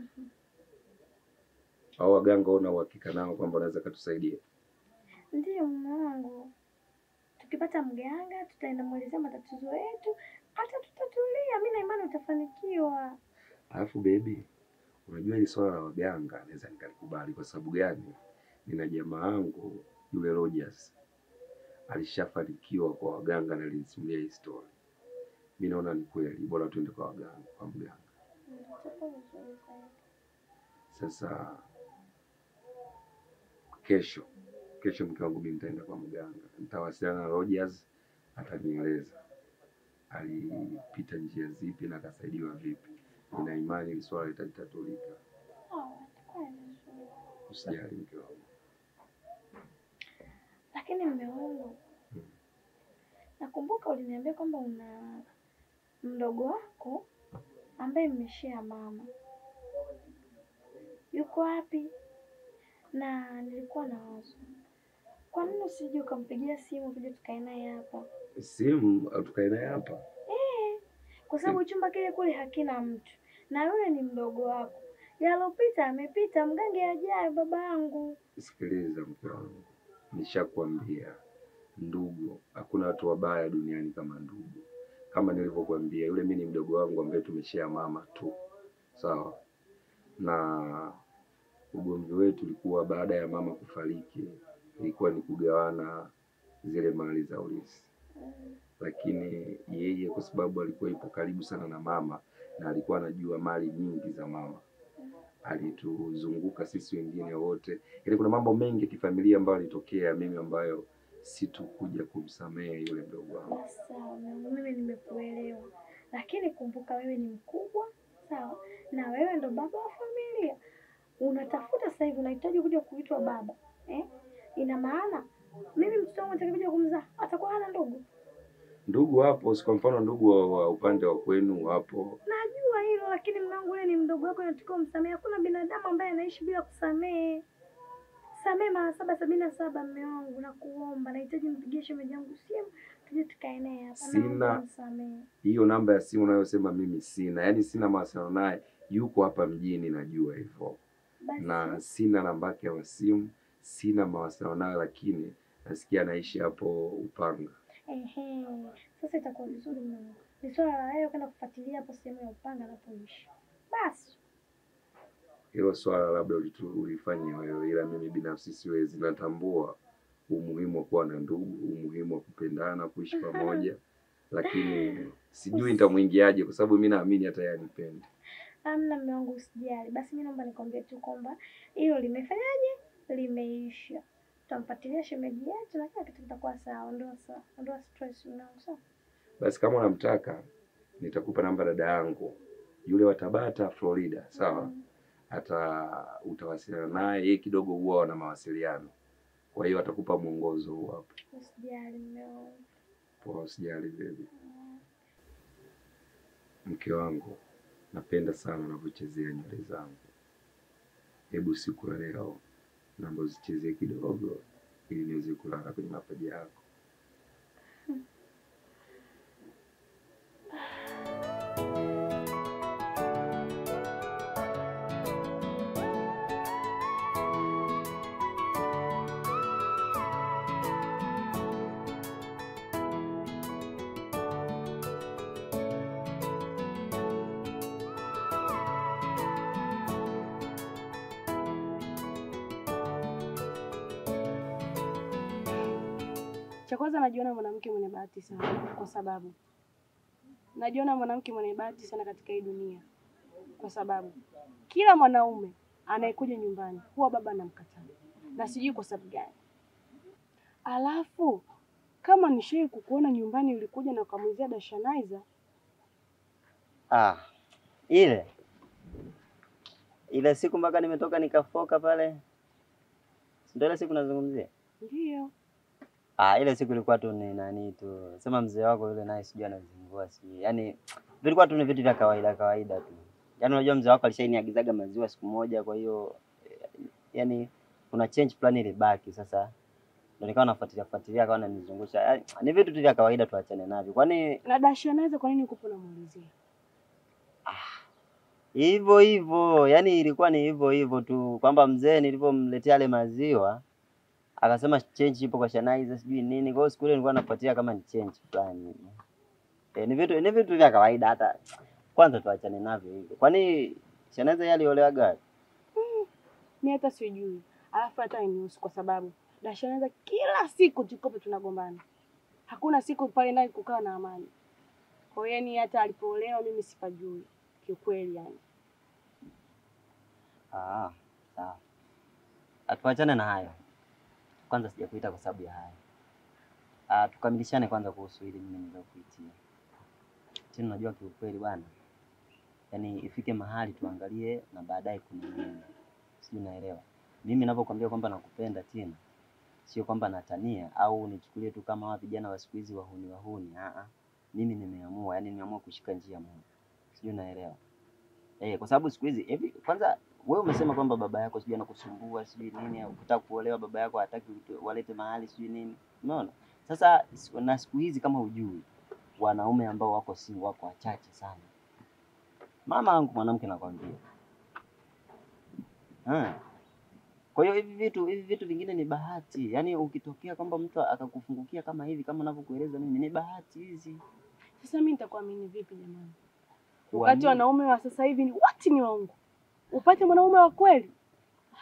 Au waganga una uhakika nao kwamba wanaweza katusaidia? ndiyo mume wangu, tukipata mganga tutaenda mwelezea matatizo yetu, hata tutatulia. Mi na imani utafanikiwa. Alafu baby, unajua hili swala la waganga naweza nikalikubali kwa sababu gani? Nina jamaa yangu yule Rogers alishafanikiwa kwa waganga na alinisimulia hii story. Mimi naona ni kweli, bora tuende kwa waganga, kwa mganga. Itakuwa vizuri zaidi. Sasa kesho kesho, mke wangu mimi nitaenda kwa mganga, nitawasiliana na Rogers, atanieleza alipita njia zipi na akasaidiwa vipi. Nina imani hili swala litalitatulika, Sawa, itakuwa vizuri. usijali mke wangu. Lakini mme wangu, nakumbuka uliniambia kwamba una mdogo wako ambaye mmeshare mama, yuko wapi? Na nilikuwa na wazo, kwa nini usije ukampigia simu tuje tukae naye hapa, Simu au tukae naye hapa? kwa sababu chumba kile kule hakina mtu na yule ni mdogo wako. Yalopita amepita, mgange ajaye baba yangu. Sikiliza mke wangu, nishakwambia ndugu, hakuna watu wabaya duniani kama ndugu. Kama nilivyokuambia, yule mimi ni mdogo wangu ambaye tumeshare mama tu, sawa. Na ugomvi wetu ulikuwa baada ya mama kufariki, ilikuwa ni kugawana zile mali za urithi, lakini yeye kwa sababu alikuwa ipo karibu sana na mama na alikuwa anajua mali nyingi za mama, alituzunguka sisi wengine wote. Yaani kuna mambo mengi ya kifamilia ambayo alitokea mimi ambayo situkuja kumsamehe yule mdogo wangu. Basi sawa, mwanangu, mimi nimekuelewa, lakini kumbuka wewe ni mkubwa, sawa, na wewe ndo baba wa familia. Unatafuta sasa hivi, unahitaji kuja kuitwa baba eh? Ina maana mimi mtoto wangu nitakakuja kumzaa atakuwa hana ndugu. Ndugu wapo, si kwa mfano ndugu wa, wa upande wa kwenu wapo. Najua hilo, lakini mwanangu, wewe ni mdogo wako, unatakiwa umsamehe. Hakuna binadamu ambaye anaishi bila kusamehe. Samehe mara saba sabini na saba. Mme wangu, nakuomba, nahitaji mpigie shemeji yangu simu tuje tukae naye hapa. Naomba Sina. msamehe. Hiyo namba ya simu unayosema mimi sina, yaani sina mawasiliano naye, yuko hapa mjini, najua hivyo, Basi na sina namba yake ya simu, sina mawasiliano naye, lakini nasikia anaishi hapo Upanga. Ehe, sasa itakuwa vizuri mwanangu. Ni swala la wewe kwenda kufuatilia hapo sehemu ya Upanga anapoishi. Basi Hilo swala labda ulitu- ulifanya wewe, ila mimi binafsi siwezi. Natambua umuhimu wa kuwa na ndugu, umuhimu wa kupendana, kuishi pamoja, lakini sijui nitamwingiaje, kwa sababu mi naamini hata yeye anipende. amna, mme wangu, usijali. Basi mimi naomba nikwambie tu kwamba hilo limefanyaje, limeisha. Tutamfuatilia shemeji yetu na kila kitu kitakuwa sawa. Ondoa sawa, ondoa stress mwanangu, sawa? Basi kama unamtaka nitakupa namba dada yangu yule wa Tabata, Florida, sawa? Hata utawasiliana naye, yeye kidogo huwa wana mawasiliano, kwa hiyo atakupa mwongozo huo hapo. Usijali mme wangu. Poa, usijali baby. Mke wangu, napenda sana unavyochezea nywele zangu. Hebu siku ya leo naomba uzichezee kidogo, ili niweze kulala kwenye mapaja yako. Cha kwanza najiona mwanamke mwenye bahati sana, kwa sababu najiona mwanamke mwenye bahati sana katika hii dunia, kwa sababu kila mwanaume anayekuja nyumbani huwa baba anamkataa, na sijui kwa sababu gani. Alafu kama nishai kukuona nyumbani, ulikuja na ukamwizia Dashanaiza, Ah, ile ile siku mpaka nimetoka nikafoka pale, si ndio ile siku nazungumzia? ndiyo Ah, ile siku ilikuwa tu ni nani tu, sema mzee wako yule naye sijui anazingua sijui, yaani vilikuwa tu ni vitu vya kawaida kawaida tu. Yaani unajua mzee wako alishainiagizaga maziwa siku moja, kwa hiyo eh, yaani kuna change fulani ilibaki. Sasa ndio nikawa nafuatilia fuatilia, akawa ananizungusha. Yaani, ni vitu tu vya kawaida, tuachane navyo. Kwani na Dashanaiza, kwa nini ukupo namuulizia? hivyo hivyo, yaani ilikuwa ni hivyo hivyo tu, kwamba mzee nilivyomletea yale maziwa akasema change ipo kwa Shanaiza sijui nini. Kwa hiyo siku ile nilikuwa nafuatilia kama ni change fulani. E, ni vitu ni vitu vya kawaida, hata kwanza tuachane navyo hivyo. Kwani Shanaiza yeye aliolewaga wapi? Mi hata sijui, alafu hata hainihusu kwa sababu Dashanaiza kila siku tukopo tunagombana, hakuna siku pale ndani kukaa na amani. Kwa hiyo yani hata alipoolewa mimi sipajui kiukweli, yani Ah, sawa. Atuachane na hayo. Kwanza sijakuita kwa sababu ya hayo. Ah, tukamilishane kwanza kuhusu hili mimi nililokuitia. Tena unajua kiukweli bwana. Yaani ifike mahali tuangalie na baadaye kuna nini. Sijui naelewa. Mimi ninapokuambia kwamba nakupenda tena sio kwamba natania au nichukulie tu kama wa vijana wa siku hizi wahuni wahuni. Ah ah. Mimi nimeamua, yani nimeamua kushika njia moja. Sijui naelewa. Eh, kwa sababu siku hizi hivi kwanza wewe umesema kwamba baba yako sijui anakusumbua sijui nini, au ukitaka kuolewa baba yako hataki uto- walete mahali sijui nini. Unaona? Sasa siku- na siku hizi kama hujui, wanaume ambao wako si wako wachache sana. Mama yangu mwanamke nakwambia. Ah. Kwa hiyo hivi vitu hivi vitu vingine ni bahati. Yaani ukitokea kwamba mtu akakufungukia kama hivi kama ninavyokueleza mimi ni bahati hizi. sasa mi nitakuamini vipi jamani, wakati Kuamini. wanaume wa sasa hivi ni wote ni waongo? Upate mwanaume wa kweli ha,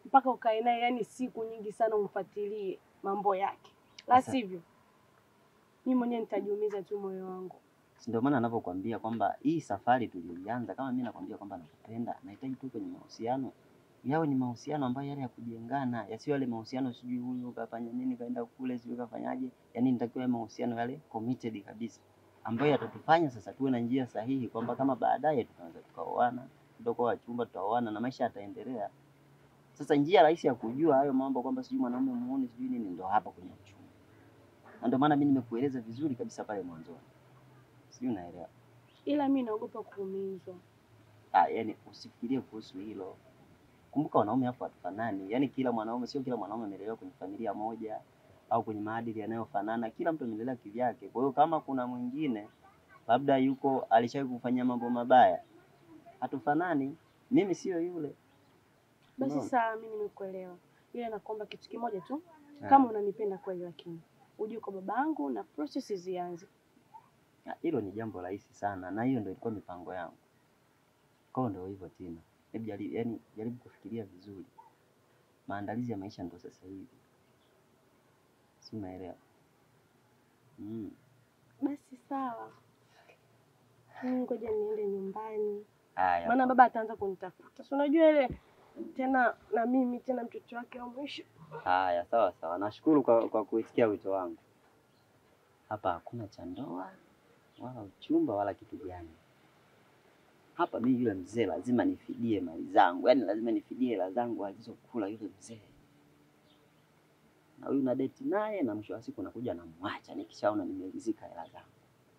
mpaka ukae naye yani siku nyingi sana umfuatilie mambo yake, la Sasa- sivyo mimi mwenyewe nitajiumiza tu moyo wangu. Si ndio maana anavyokuambia kwamba hii safari tuliyoianza, kama mimi nakwambia kwamba nakupenda, nahitaji tu kwenye mahusiano yawe ni mahusiano ambayo yale ya kujengana, yasiyo yale mahusiano sijui huyu kafanya nini kaenda kule sijui kafanyaje. Yani nitakiwa yale mahusiano yale committed kabisa, ambayo yatatufanya sasa tuwe na njia sahihi, kwamba kama baadaye tunaweza tukaoana, tutakuwa wachumba, tutaoana na maisha yataendelea. Sasa njia rahisi ya kujua hayo mambo kwamba sijui mwanaume muone sijui nini, ndo hapa kwenye uchumba, na ndio maana mimi nimekueleza vizuri kabisa pale mwanzoni, sijui unaelewa. Ila mimi naogopa kuumizwa. Ah, yani usifikirie kuhusu hilo. Kumbuka wanaume hapo hatufanani. Yaani kila mwanaume, sio kila mwanaume amelelewa kwenye familia moja au kwenye maadili yanayofanana. Kila mtu amelelewa kivyake. Kwa hiyo kama kuna mwingine labda yuko alishawahi kufanyia mambo mabaya, hatufanani. Mimi sio yule. Basi Unaona? sawa, mimi nimekuelewa, ila nakuomba kitu kimoja tu, Ah. kama unanipenda kweli, lakini ujue kwa babangu na process zianze. Ah, Hilo ni jambo rahisi sana, na hiyo ndio ilikuwa mipango yangu. Kwa hiyo ndio hivyo Tina, hebu jaribu, yani jaribu kufikiria vizuri. Maandalizi ya maisha ndio sasa hivi, si unaelewa? Mm. Basi sawa, mimi ngoja niende nyumbani, Haya, maana baba ataanza kunitafuta, si unajua ile tena, na mimi tena mtoto wake wa mwisho. haya, sawa sawa. Nashukuru kwa, kwa kuisikia wito wangu. Hapa hakuna cha ndoa wala uchumba wala kitu gani. Hapa mimi yule mzee lazima nifidie mali zangu, yaani lazima nifidie hela zangu alizokula yule mzee. Na huyu na date naye, na mwisho wa siku nakuja namwacha nikishaona nimeridhika hela zangu.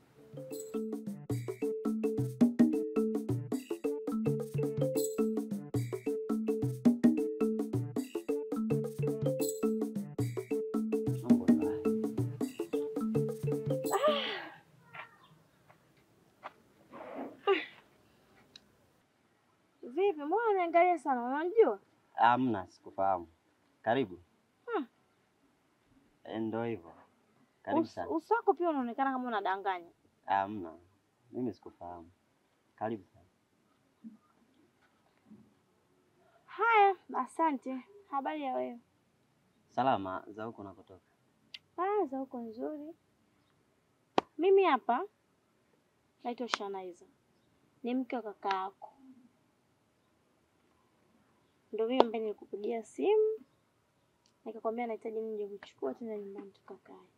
Mambo ndo haya. Vipi, mbona uniangalia sana? Unajua Hamna, sikufahamu. Karibu. Hmm. Eh, Ndo hivyo. Karibu Us- sana. uso wako pia unaonekana kama unadanganya. Hamna, mimi sikufahamu. Karibu sana. Haya, asante. Habari ya wewe? Salama za huko unakotoka? Ah, za huko nzuri. Mimi hapa naitwa Shanaiza, ni mke wa kaka yako. Ndio mimi ambaye nilikupigia simu nikakwambia nahitaji nije kuchukua tena nyumbani tukakae.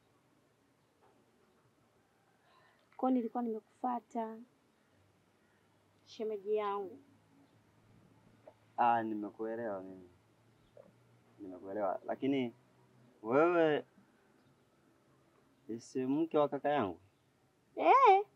Kwa hiyo nilikuwa nimekufuata shemeji yangu. Ah, nimekuelewa mimi, nimekuelewa. Lakini wewe si mke wa kaka yangu? Eh,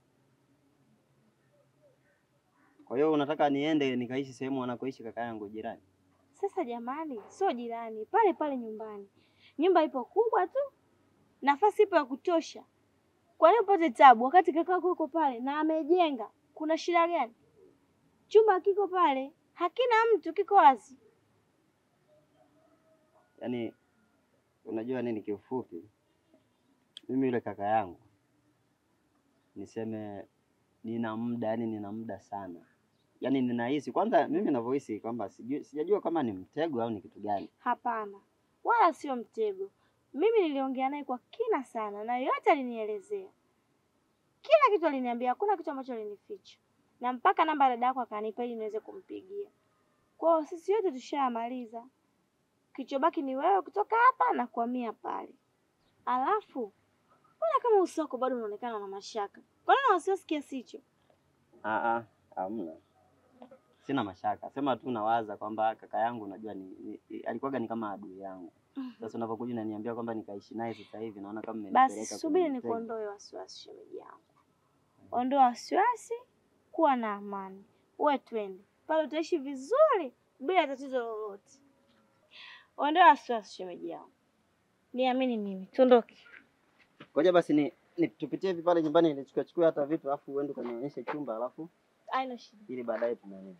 Kwa hiyo unataka niende nikaishi sehemu anakoishi kaka yangu jirani? sasa jamani, sio jirani, pale pale nyumbani. Nyumba ipo kubwa tu, nafasi ipo ya kutosha. Kwa nini upate tabu wakati kakako yuko pale na amejenga? Kuna shida gani? Chumba kiko pale, hakina mtu, kiko wazi. Yaani unajua nini, kiufupi mimi yule kaka yangu niseme nina muda, yani nina muda sana, yaani ninahisi kwanza, mimi ninavyohisi kwamba sijui, sijajua kama ni mtego au ni kitu gani. Hapana, wala sio mtego. Mimi niliongea naye kwa kina sana, na yote alinielezea, kila kitu aliniambia, hakuna kitu ambacho alinificha, na mpaka namba ya dada yako akanipa ili niweze kumpigia. Kwa hiyo sisi yote tushayamaliza, kilichobaki ni wewe kutoka hapa na kuhamia pale. Alafu mbona kama uso wako bado unaonekana na mashaka? Kwa nini una wasiwasi kiasi hicho? Ah, ah, hamna, sina mashaka, sema tu nawaza kwamba kaka yangu unajua ni, ni, alikuwaga ni kama adui yangu. Sasa unapokuja unaniambia kwamba nikaishi naye sasa hivi, naona kama Basi umenipeleka subiri kwenye mtego. nikuondoe wasiwasi, shemeji yangu. Ondoa wasiwasi, kuwa na amani, uwe twende pale, utaishi vizuri bila tatizo lolote. Ondoa wasiwasi, shemeji yangu, niamini mimi, tuondoke. Ngoja basi ni, ni tupitie hivi pale nyumbani nichukue chukue hata vitu alafu uende ukanionyeshe chumba alafu Haina shida. ili baadaye tunani.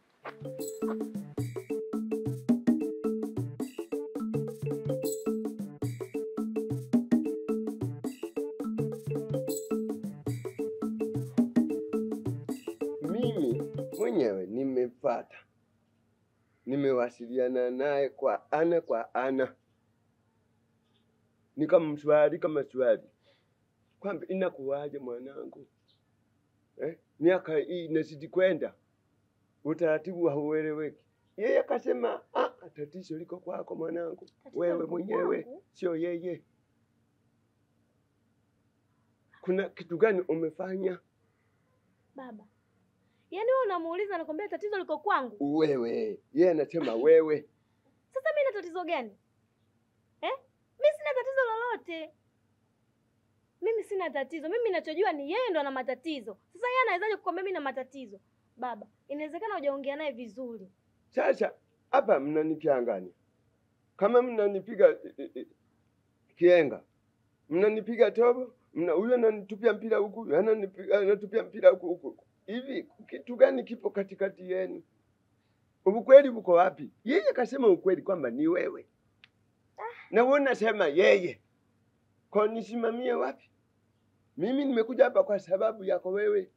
Mimi mwenyewe nimepata, nimewa nikawasiliana naye kwa ana kwa ana, nikamswali kama swali kwamba inakuwaje mwanangu eh? miaka hii inazidi kwenda, utaratibu haueleweki. Yeye akasema ah, tatizo liko kwako mwanangu, Tatizo wewe liko mwenyewe, kwangu? sio yeye. Kuna kitu gani umefanya Baba, yaani wewe unamuuliza anakwambia tatizo liko kwangu. wewe? Yeye anasema wewe. Sasa mimi na tatizo gani eh? Mimi sina tatizo lolote. Mimi sina tatizo. Mimi ninachojua ni yeye ndo ana matatizo. Sasa yeye anawezaje kukwambia mimi na matatizo? Baba, inawezekana hujaongea naye vizuri. Sasa hapa mnanichanganya, kama mnanipiga eh, eh, kienga, mnanipiga tobo, mna huyu ananitupia mpira huku, huyu ananipiga anatupia mpira huku huku. Hivi kitu gani kipo katikati yenu? Ukweli uko wapi? Yeye kasema ukweli kwamba ni wewe, na wewe unasema yeye. Kwa nisimamie wapi? Mimi nimekuja hapa kwa sababu yako wewe.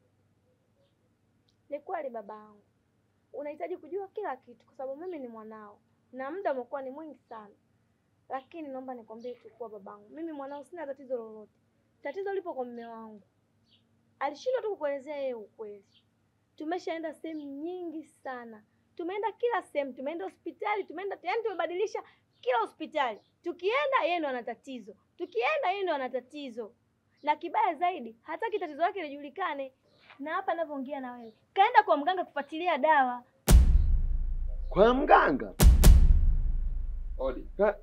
Ni kweli baba yangu, unahitaji kujua kila kitu kwa sababu mimi ni mwanao na muda umekuwa ni mwingi sana, lakini naomba nikwambie tu kuwa babangu, mimi mwanao sina tatizo lolote. Tatizo lipo kwa mume wangu, alishindwa tu kukuelezea yeye ukweli. Tumeshaenda sehemu nyingi sana, tumeenda kila sehemu, tumeenda hospitali, tumeenda yaani, tumebadilisha kila hospitali. Tukienda yeye ndo ana tatizo, tukienda yeye ndo ana tatizo, na kibaya zaidi hataki tatizo lake lijulikane na hapa ninavyoongea na wewe kaenda kwa mganga kufuatilia dawa. Kwa mganga Odi. Ka-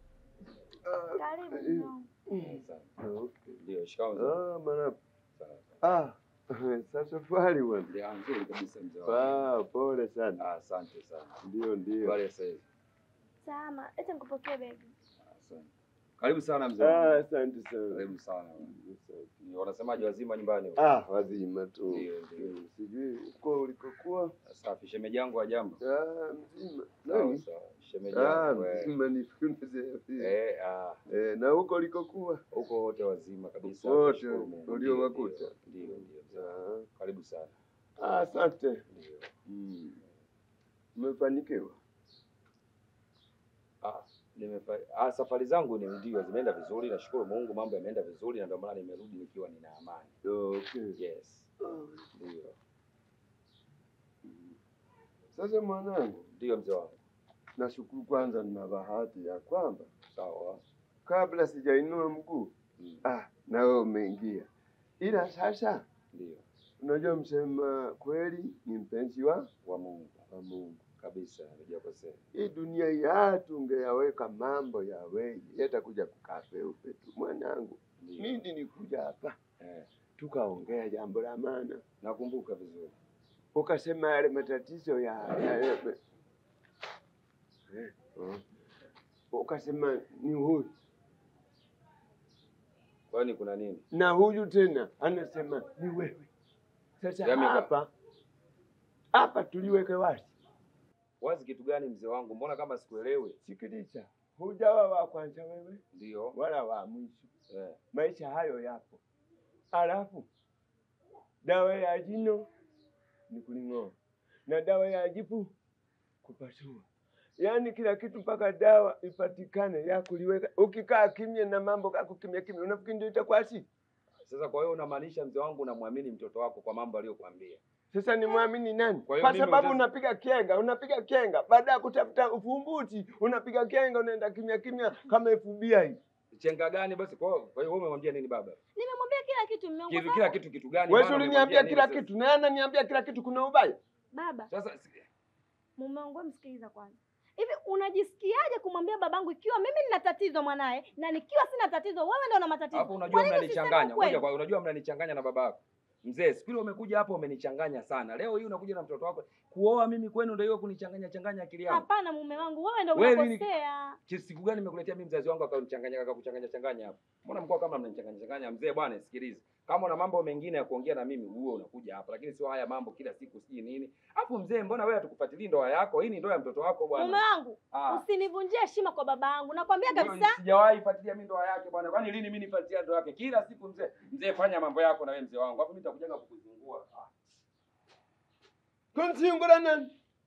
Ah, Karibu eh, mume wangu. ah, okay. Ndio, shikamoo mzee. Ah, mara Sawa. ah, sasa fari bwana. Ndio, nzuri kabisa mzee wangu. Ah, pole sana. Ah, Asante sana. Ndio, ndio. Habari ya sasa hivi? Salama, eti nikupokee baby. Asante. Karibu sana mzee Ah, wangu. asante sana. Karibu sana. Ni Wanasemaje wazima nyumbani? Ah, wazima tu. Ndio, ndio. Sijui uko ulikokuwa. Safi, shemeji yangu wa jambo. Ah, mzima. Sawa Nani? sawa. Shemeji Ah, yangu. eh. mzima ni funze. Eh, ah, Eh, na huko ulikokuwa. huko wote wazima kabisa. Wote tunashukuru Mungu. uliowakuta. Ndio, ndio, ndio. Ah, Karibu sana. ah, asante. Ndio. Mm. Umefanikiwa. Ah, nimefa... ah, safari zangu ni ndio zimeenda vizuri, nashukuru Mungu, mambo yameenda vizuri na ndio maana nimerudi nikiwa nina amani. Okay. Yes. Ah, Ndio. Sasa mwanangu, Ndio mzee wangu. nashukuru kwanza, nina bahati ya kwamba Sawa. kabla sijainua mguu Mm. ah, na wewe umeingia, ila sasa Ndio. unajua msema kweli ni mpenzi wa Wa Mungu wa Mungu. kabisa, hujakosea. Hii dunia ya tungeyaweka mambo ya wewe yatakuja kukaa peupe tu. Mwanangu, Ndio. mimi nilikuja hapa Eh, tukaongea jambo la maana, nakumbuka vizuri. ukasema yale matatizo ya, ya, ya eh, oh. ukasema ni huyu Kwani kuna nini? na huyu tena anasema ni wewe. Sasa Yami ka- hapa hapa tuliweke wazi. Wazi kitu gani mzee wangu? Mbona kama sikuelewi? Sikiliza, hujawa wa kwanza wewe Ndio. wala wa mwisho, Eh, maisha hayo yapo. Alafu dawa ya jino ni kuling'oa na dawa ya jipu kupasua, yaani kila kitu mpaka dawa ipatikane ya kuliweka. Ukikaa kimya na mambo kako kimya kimya, unafikiri ndio itakuwa si? Sasa kwa hiyo unamaanisha mzee wangu unamwamini mtoto wako kwa mambo aliyokuambia? Sasa ni mwamini nani? Kwa hiyo Kwa mimi sababu utazi- unapiga kenga, unapiga kenga, baada ya kutafuta ufumbuzi unapiga kenga, unaenda kimya kimya kama FBI. Chenga gani basi? Kwa hiyo kwa hiyo wewe umemwambia nini baba? Nimemwambia kila kitu mume wangu. Kitu kwa kila sababu- kitu kitu gani? Wewe Maana uliniambia umemwambia kila nini kitu, na yeye ananiambia kila kitu, kuna ubaya? Baba, Sasa Sasa mume wangu wewe msikiliza kwanza. Hivi unajisikiaje kumwambia babangu ikiwa mimi nina tatizo mwanaye na nikiwa sina tatizo wewe ndio una matatizo? hapo Kwa unajua nini usiseme mnanichanganya. ukweli? Ngoja kwa unajua mnanichanganya na baba yako. Mzee, siku ile umekuja hapa umenichanganya sana. Leo hii unakuja na mtoto wako. Kuoa mimi kwenu ndio hiyo kunichanganya changanya akili yangu. Hapana mume wangu, wewe ndio Wewe nini- unakosea. Ki- Siku gani nimekuletea mimi mzazi wangu akanichanganya akakuchanganya changanya hapa? Mbona mkoa kama mnanichanganya changanya? Mzee bwana, sikiliza. Kama una mambo mengine ya kuongea na mimi, huo unakuja hapa, lakini sio haya mambo kila siku sijui nini. Alafu mzee, mbona wewe hatukufuatilii ndoa yako? Hii ni ndoa ya mtoto wako bwana. Mume wangu, Ah. usinivunjie heshima kwa baba yangu. Nakwambia Wewe, kabisa. Sijawahi fuatilia mimi ndoa yake bwana. Kwani lini mimi nifuatilia ndoa yake? Kila siku mzee, mzee fanya mambo yako na wewe mzee wangu. Hapo mimi nitakujenga kukuzungua. Ah. Kumsingula nani?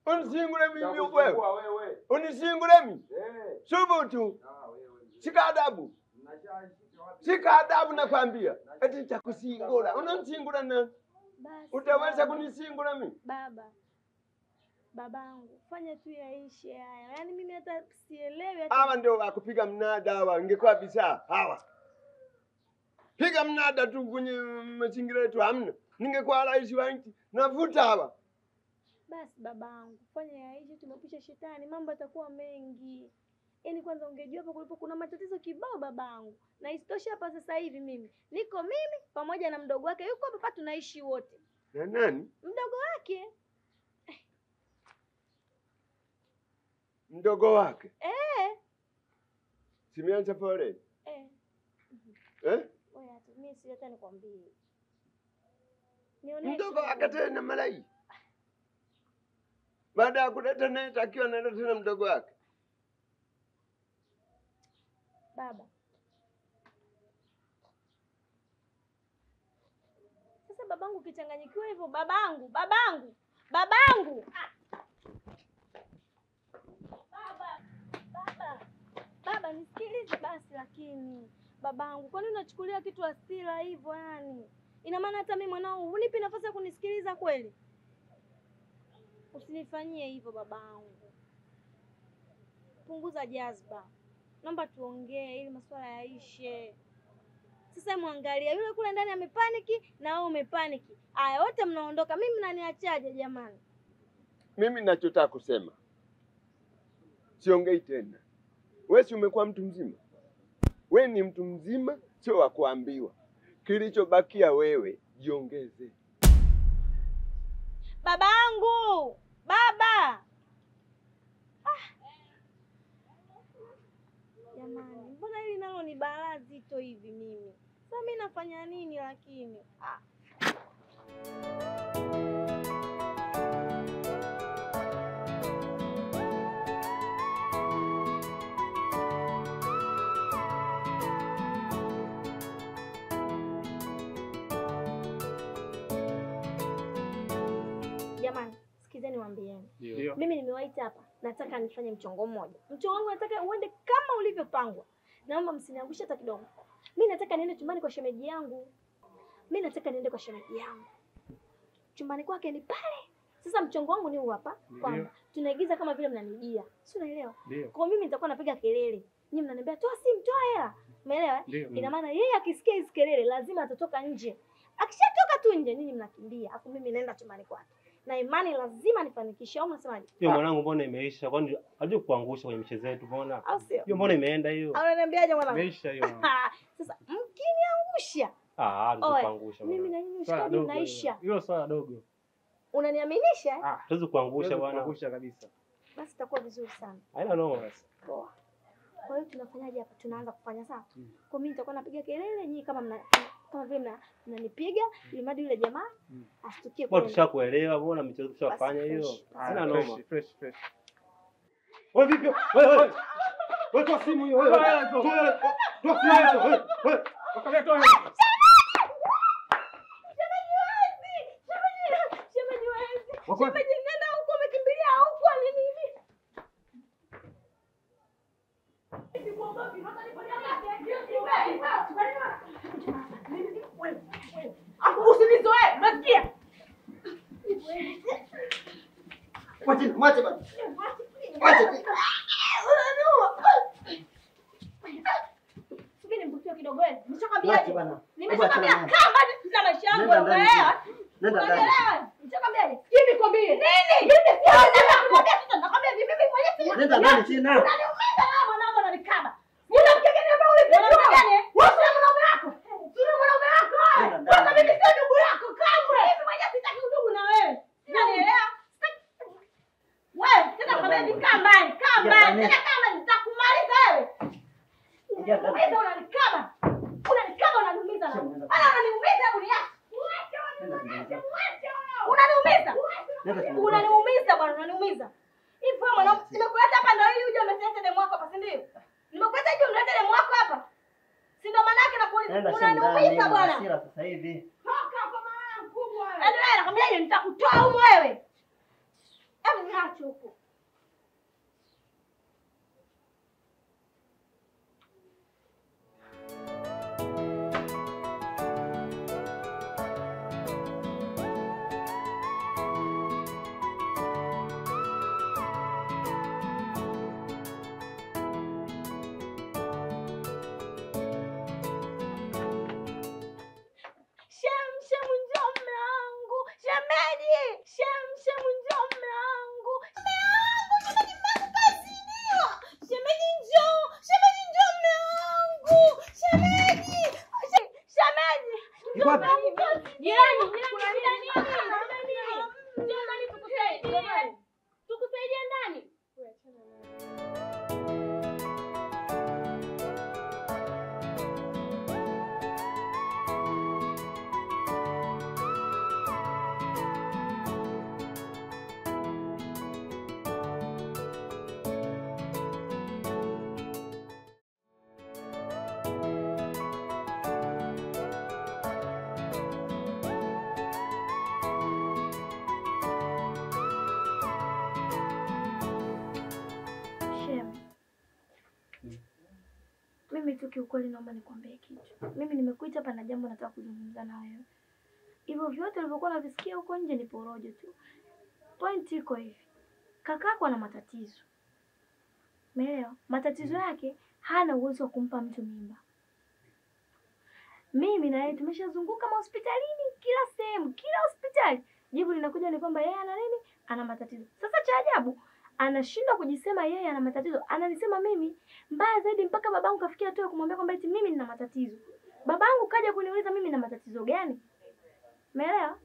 unisingule mimi Nitakusumbua wewe. wewe. Unisingule mimi. Eh. Subutu. Ah, wewe. Shika adabu. Mnashashika wapi? Shika adabu nakwambia. Eti chakusingula. Unanisingula nani? Basi Utaweza baba. kunisingula mimi? Baba, babangu, fanya tu yaishe haya. Yaani mimi hata sielewi hata Hawa ndio wakupiga mnada hawa, ingekuwa bisa hawa. Piga mnada tu kwenye mazingira yetu hamna. Ningekuwa rais wa nchi, navuta hawa. Basi babangu, fanya yaishe, tumepisha shetani, mambo yatakuwa mengi. Yaani kwanza ungejua hapo kulipo kuna matatizo kibao babangu, na isitoshe hapa sasa hivi mimi niko mimi pamoja na mdogo wake, yuko hapa, tunaishi wote. Na nani? Mdogo wake Mdogo wake. eh, Simeanza pole. eh. Eh? Wewe hata mimi si hata nikwambie, nionyeshe Mdogo wake tena malai. Baada ya kuleta naye takiwa analeta tena mdogo wake. baba. Sasa babangu ukichanganyikiwa hivyo, babangu, babangu, babangu, baba, baba, baba, nisikilize basi. Lakini babangu, kwani unachukulia kitu hasira hivyo? Yani ina maana hata mimi mwanao hunipi nafasi ya kunisikiliza kweli? Usinifanyie hivyo babangu, punguza jazba. Naomba tuongee ili masuala yaishe. Sasa mwangalia yule kule ndani amepaniki na wewe umepaniki. Aya, wote mnaondoka, mimi mnaniachaje jamani? Mimi nachotaka kusema, siongei tena. Wewe si umekuwa mtu mzima? We ni mtu mzima, sio wa kuambiwa. Kilichobakia wewe jiongeze. Babangu, baba. Ah. Jamani, mbona hili nalo ni balaa zito hivi mimi? Sasa mimi nafanya nini lakini? Ah. Jamani, sikizeni niwaambieni. Ndio. Mimi nimewaita hapa, nataka nifanye mchongo mmoja. Mchongo wangu nataka uende kama ulivyopangwa. Naomba msiniangushe hata kidogo. Mimi nataka niende chumbani kwa shemeji yangu. Mimi nataka niende kwa shemeji yangu. Chumbani kwake ni pale. Sasa mchongo wangu ni huu hapa kwamba tunaigiza kama vile mnanijia. Si unaelewa? Ndio. Kwa mimi nitakuwa napiga kelele. Nyinyi mnaniambia toa simu, toa hela. Umeelewa? eh? Ndio. Ina maana yeye akisikia hizi kelele lazima atatoka nje. Akishatoka tu nje, nyinyi mnakimbia, afu mimi naenda chumbani kwake. Na imani lazima nifanikishe, au mnasemaje? Hiyo mwanangu, mbona imeisha? Kwani hajui kuangusha kwenye michezo yetu? Mbona Au sio? hiyo, mbona imeenda hiyo? Au unaniambiaje mwanangu? Imeisha hiyo. Sasa mkiniangusha, Ah, Oe, kuangusha mimi na nyinyi Swala ushikaji dogo unaisha. hilo. Hilo swala dogo. Unaniaminisha? eh? Ah, hatuwezi kuangusha huwezi bwana, kuangusha kabisa. Basi itakuwa vizuri sana. haina noma basi. Poa. Kwa hiyo tunafanyaje hapa? Tunaanza kufanya sawa? Kwa mimi nitakuwa napiga kelele, nyinyi kama mna kama vile mna mnanipiga ili mradi yule jamaa asitukie Bwana, kwenu. tushakuelewa, mbona michezo tushafanya Basi, hiyo, fresh. haina Ah, noma. fresh, fresh, fresh. Wewe vipi? Wewe wewe. Wewe toa simu hiyo wewe. Toa hela hizo. Toa toa simu hiyo wewe. Wewe. Wakamia toa hela. Shemeji wezi! Shemeji, shemeji wezi! Wako- Shemeji nenda huko umekimbilia huko alinini? Usinizoe, unasikia? Mwache, mwache bana. Mwache. Subiri nimbukie kidogo wewe. Mwache Nishakwambiaje? bana. Nimeshakwambia Hebu achana kama na maisha yangu Nenda ndani. unaelewa? Nenda ndani. Unaelewa? Nishakwambiaje? Kimi kwambie. Nini? Mimi sio nataka kumwambia kitu nakwambia hivi mimi mwenyewe si. Nenda ndani chini. Unaniumiza na mwanangu unanikaba. Una mkegeni ambao ulipita gani? Wewe si mwanaume wako. Si mwanaume wako. Nenda ndani. Sasa mimi sio ndugu yako kamwe. Mimi mwenyewe sitaki udugu na wewe. Unanielewa? Sitaki- Wewe tena kwa nini kaa mbali? Kaa mbali. Tena kama nitakumaliza wewe. Unaniumiza unanikaba. Unanikaba unaniumiza na. Ana unaniumiza hebu niache. Unaniumiza. Unaniumiza bwana, unaniumiza. Hivi wewe mwanangu, nimekuleta hapa ndio ili uje umlete demu wako hapa, si ndio? Nimekuleta ili umlete demu wako hapa. Si ndio maana yake nakuuliza. Nenda shambani. Unaniumiza na bwana. hasira sasa hivi. Toka kwa mama mkubwa wewe. Yaani wewe nakwambiaje nitakutoa huko wewe. Hebu nacho huko. Shem, Shem, njoo mme wangu. Shemeji, Shem, Shem, njoo mme wangu. Mme wangu, shemeji, mme wangu kaziniwa. Shemeji, njoo. Shemeji, njoo mme wangu. Shemeji, She- shemeji, njoo mme wangu kaziniwa. Jirani, jirani, jirani, jirani. Njoo ndani tukusaidie. Tukusaidie ndani. Shem, mimi tu kiukweli naomba nikwambie kitu. Mimi nimekuita hapa na jambo nataka kuzungumza na wewe. Hivyo vyote ulivyokuwa unavisikia huko nje ni porojo tu. Point iko hivi, kakako ana matatizo, umeelewa? Matatizo yake hana uwezo wa kumpa mtu mimba. Mimi na yeye tumeshazunguka mahospitalini, kila sehemu, kila hospitali, jibu linakuja ni kwamba yeye ana nini? Ana matatizo. Sasa cha ajabu anashindwa kujisema yeye ana matatizo, ananisema mimi. Mbaya zaidi, mpaka babangu kafikia hatua ya kumwambia kwamba eti mimi nina matatizo. Babangu kaja kuniuliza mimi nina matatizo gani, umeelewa?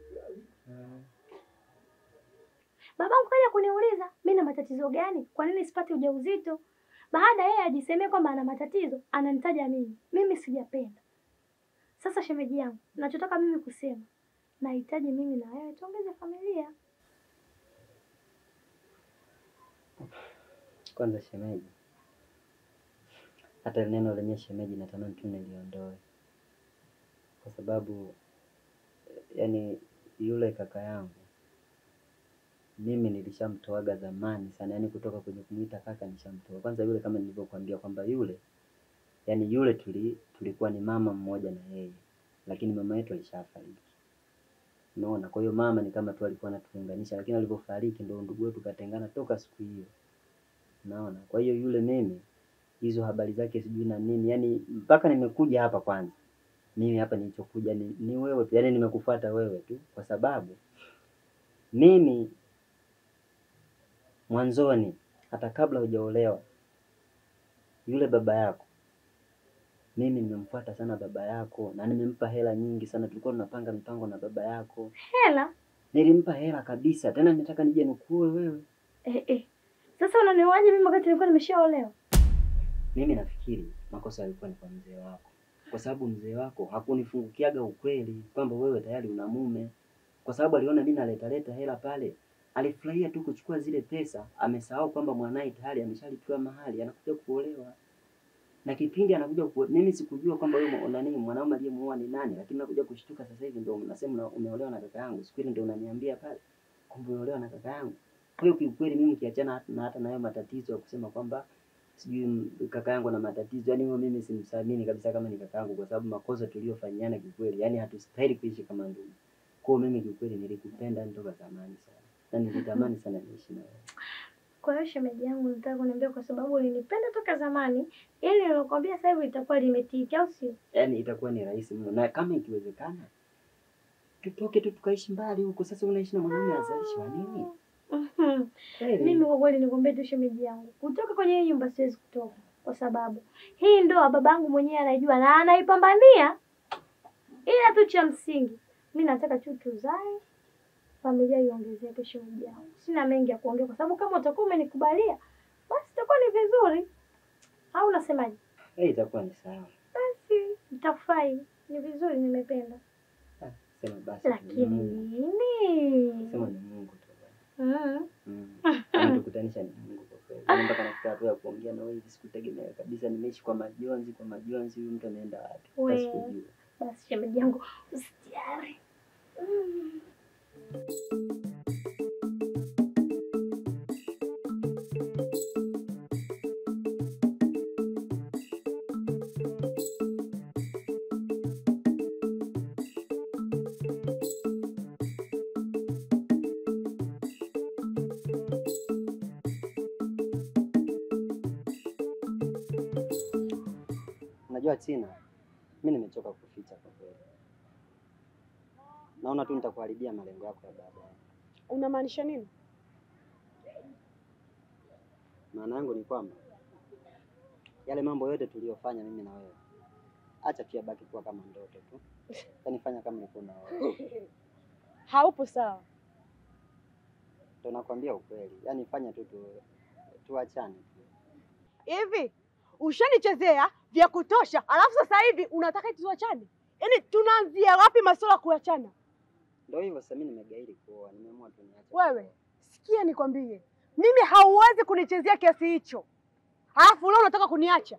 Babangu kaja kuniuliza mimi na matatizo gani, kwa nini sipati ujauzito. Baada yeye ajisemee kwamba ana matatizo, ananitaja mimi. Mimi sijapenda. Sasa shemeji yangu, nachotaka mimi kusema, nahitaji mimi na wewe tuongeze familia. Kwanza shemeji, hata neno lenye shemeji natamani tu niliondoe, kwa sababu yani yule kaka yangu mimi nilishamtoaga zamani sana, yani kutoka kwenye kumuita kaka nishamtoa. Kwanza yule kama nilivyokuambia kwamba yule yani yule tuli, tulikuwa ni mama mmoja na yeye, lakini mama yetu alishafariki. Unaona, kwa hiyo mama ni kama tu alikuwa anatuunganisha, lakini alivyofariki ndio ndugu wetu katengana toka siku hiyo. Unaona, kwa hiyo yule mimi hizo habari zake sijui na nini, yani mpaka nimekuja hapa kwanza mimi hapa nilichokuja ni, ni wewe tu, yani nimekufuata wewe tu, kwa sababu mimi mwanzoni hata kabla hujaolewa yule baba yako mimi nimemfuata sana baba yako na nimempa hela nyingi sana. Tulikuwa tunapanga mipango na baba yako, Hela nilimpa hela kabisa. Tena nataka nije nikuoe wewe. eh, eh. Sasa unanioaje mimi wakati nilikuwa nimeshaolewa? Mimi nafikiri makosa yalikuwa ni kwa mzee wako, kwa sababu mzee wako hakunifungukiaga ukweli kwamba wewe tayari una mume, kwa sababu aliona mimi naletaleta hela pale, alifurahia tu kuchukua zile pesa, amesahau kwamba mwanaye tayari ameshalipiwa mahali, anakuja kuolewa na kipindi anakuja ku... mimi sikujua kwamba wewe mwa- nani mwanaume aliyemuoa ni nani, lakini nakuja kushtuka sasa hivi ndio unasema una- umeolewa na kaka yangu. Siku ile ndio unaniambia pale kwamba umeolewa na kaka yangu. Kwa hiyo kiukweli mimi kiachana hata- na hata na hayo matatizo ya kusema kwamba sijui m- kaka yangu na matatizo, yani huyo mimi simsamini kabisa kama ni kaka yangu, kwa sababu makosa tuliyofanyiana kiukweli, yani hatustahili kuishi kama ndugu. Kwa hiyo mimi kiukweli nilikupenda toka zamani sana na nilitamani sana niishi na wewe. Kwa hiyo shemeji yangu, nataka kuniambia kwa sababu ulinipenda toka zamani, ili nilokuambia sasa hivi litakuwa limetiki, au sio? yani itakuwa ni rahisi mno, na kama ikiwezekana tutoke tu tukaishi mbali huko. Sasa unaishi na mwanaume azaishi wa nini? Mhm. Kweli. Mimi kwa kweli nikwambie tu shemeji yangu, kutoka kwenye hii nyumba siwezi kutoka, kwa sababu hii ndoa babangu mwenyewe anaijua na anaipambania, ila tu cha msingi mi nataka tu tuzae, familia iongezeke. Shemeji yangu, sina mengi ya kuongea, kwa sababu kama utakuwa umenikubalia basi itakuwa ni vizuri, au unasemaje? Eh, itakuwa ni sawa. Basi nitakufurahi, ni vizuri, nimependa. Ah, Sema basi. ni Lakini Mungu. nini? Sema ni Mungu tu. Mm. Mm. Ametukutanisha ni Mungu kwa kweli. Yaani mpaka nafika hatua ya kuongea na wewe hivi sikutegemea kabisa. Nimeishi kwa majonzi, kwa majonzi, huyu mtu ameenda wapi? We. Hata sikujua. Basi shemeji yangu, usijali. Mm. Unajua Tina, mi nimechoka kuficha kwa kweli. Naona tu nitakuharibia malengo yako ya baadaye. Unamaanisha nini? Maana yangu ni kwamba yale mambo yote tuliyofanya mimi na wewe, acha tu yabaki kuwa kama ndoto tu, yaani fanya kama ulikuwa unaona. Haupo sawa. Ndio nakwambia ukweli, yaani fanya tu tu tuachane tu. Hivi ushanichezea vya kutosha, alafu sasa hivi unataka eti tuachane? Yaani tunaanzia wapi masuala ya kuachana? Ndio hivyo sasa, mimi nimegairi kuoa, nimeamua tu niache. Wewe sikia, nikwambie, mimi hauwezi kunichezea kiasi hicho, alafu leo unataka kuniacha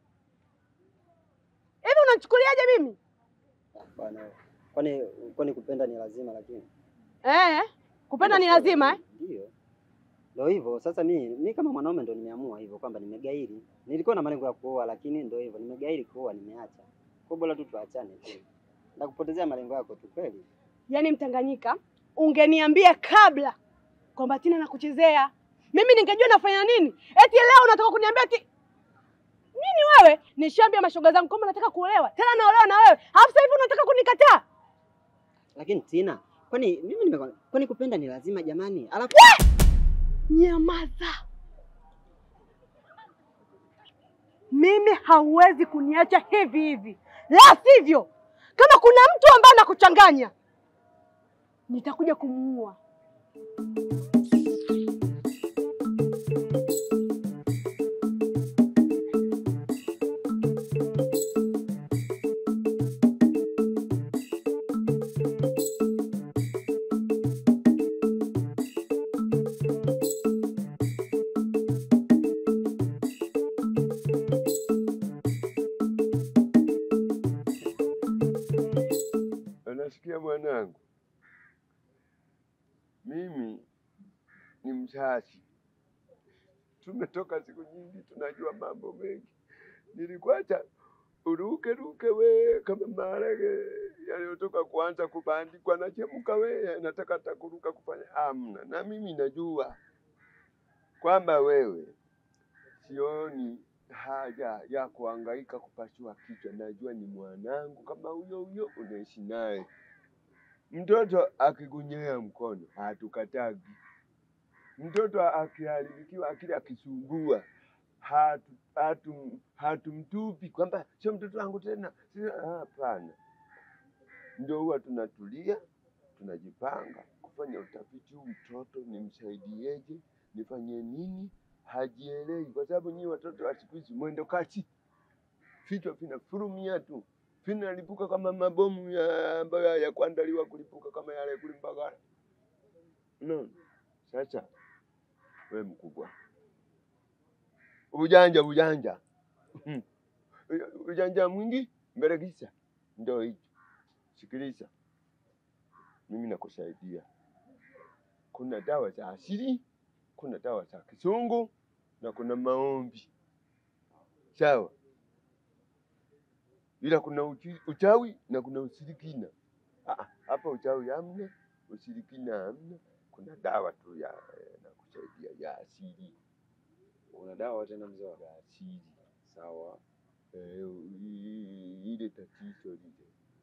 hivi? Unanichukuliaje mimi Bwana, kwani kwani kupenda ni lazima? Lakini eh? Kupenda ni lazima eh? Ndio. Ndio hivyo sasa, mi mi kama mwanaume ndo nimeamua hivyo kwamba nimegairi. Nilikuwa na malengo ya kuoa, lakini ndio hivyo nimegairi kuoa, nimeacha. Kwa bora tu tuachane tu, na kupotezea malengo yako tu kweli. Yaani Mtanganyika, ungeniambia kabla kwamba Tina nakuchezea, mimi ningejua nafanya nini. Eti leo unataka kuniambia eti nini? Wewe nishaambia mashoga zangu kwamba nataka kuolewa, tena naolewa na wewe, alafu sasa hivi unataka kunikataa? Lakini Tina, kwani mimi nime kwani kupenda ni lazima jamani? Alafu Nyamaza! Mimi hauwezi kuniacha hivi hivi, la sivyo, kama kuna mtu ambaye anakuchanganya nitakuja kumuua. Unasikia mwanangu, mimi ni mzazi, tumetoka siku nyingi, tunajua mambo mengi. Nilikuacha uruke ruke we kama maharage yaliyotoka kuanza kubandikwa na chemuka we, nataka hata kuruka kufanya amna. Na mimi najua kwamba wewe sioni haja ya kuhangaika kupasua kichwa. Najua ni mwanangu kama huyo huyo unaishi naye. Mtoto akikunyea mkono hatukatagi. Mtoto akiharibikiwa akili akisumbua hatu, hatu, hatumtupi kwamba sio mtoto wangu tena. sio- Hapana, ndio huwa tunatulia tunajipanga kufanya utafiti, huu mtoto nimsaidieje, nifanye nini, hajielewi, kwa sababu nyinyi watoto wa siku hizi mwendo kasi, vichwa vinafurumia tu, vinalipuka kama mabomu ya ambayo ya kuandaliwa kulipuka kama yale kule Mbagala. No. Sasa we mkubwa, ujanja ujanja ujanja mwingi mbele kisa, ndio hicho. Sikiliza, mimi nakusaidia. Kuna dawa za asili, kuna dawa za kisungu na kuna maombi, sawa? Ila kuna uchi, uchawi na kuna ushirikina. Ah, ah, hapa uchawi hamna, ushirikina hamna, kuna dawa tu ya na kusaidia ya asili. Una dawa tena mzee wangu? Ya asili Sawa. eh, i- ile tatizo lile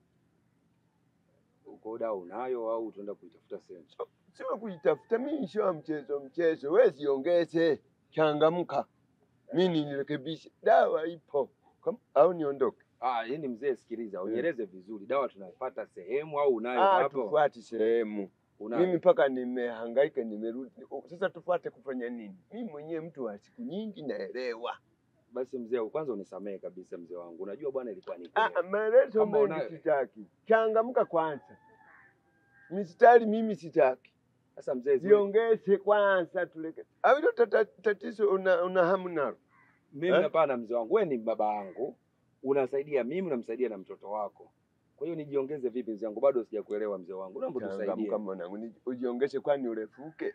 Uko dawa unayo au utaenda kuitafuta sehemu? sio kuitafuta. Mimi sio mchezo mchezo, we siongeze, changamka, mi nirekebishe. Dawa ipo Kam- au niondoke? Ah, yani mzee, sikiliza, unieleze vizuri, dawa tunapata sehemu au unayo Ah, hapo? tufuate sehemu. Unayo? Mimi mpaka nimehangaika, nimerudi. Sasa tufuate kufanya nini? Mimi mwenyewe mtu wa siku nyingi, naelewa. Basi mzee, kwanza unisamehe kabisa mzee wangu, unajua bwana, ilikuwa ni Ah, kweli. maelezo Kama mengi unayo- sitaki, changamka kwanza. Mistari mimi sitaki, Sasa mzee, zuri- ziongeze kwanza, tuleke au hilo tata- tatizo una, una hamu nalo mimi eh? hapana, mzee wangu, wewe ni baba yangu, unasaidia mimi, unamsaidia na mtoto wako. Kwa hiyo nijiongeze vipi mzee wangu? Bado sijakuelewa mzee wangu, naomba tusaidie. Changamka mwanangu, ni- ujiongeze, kwani urefuke?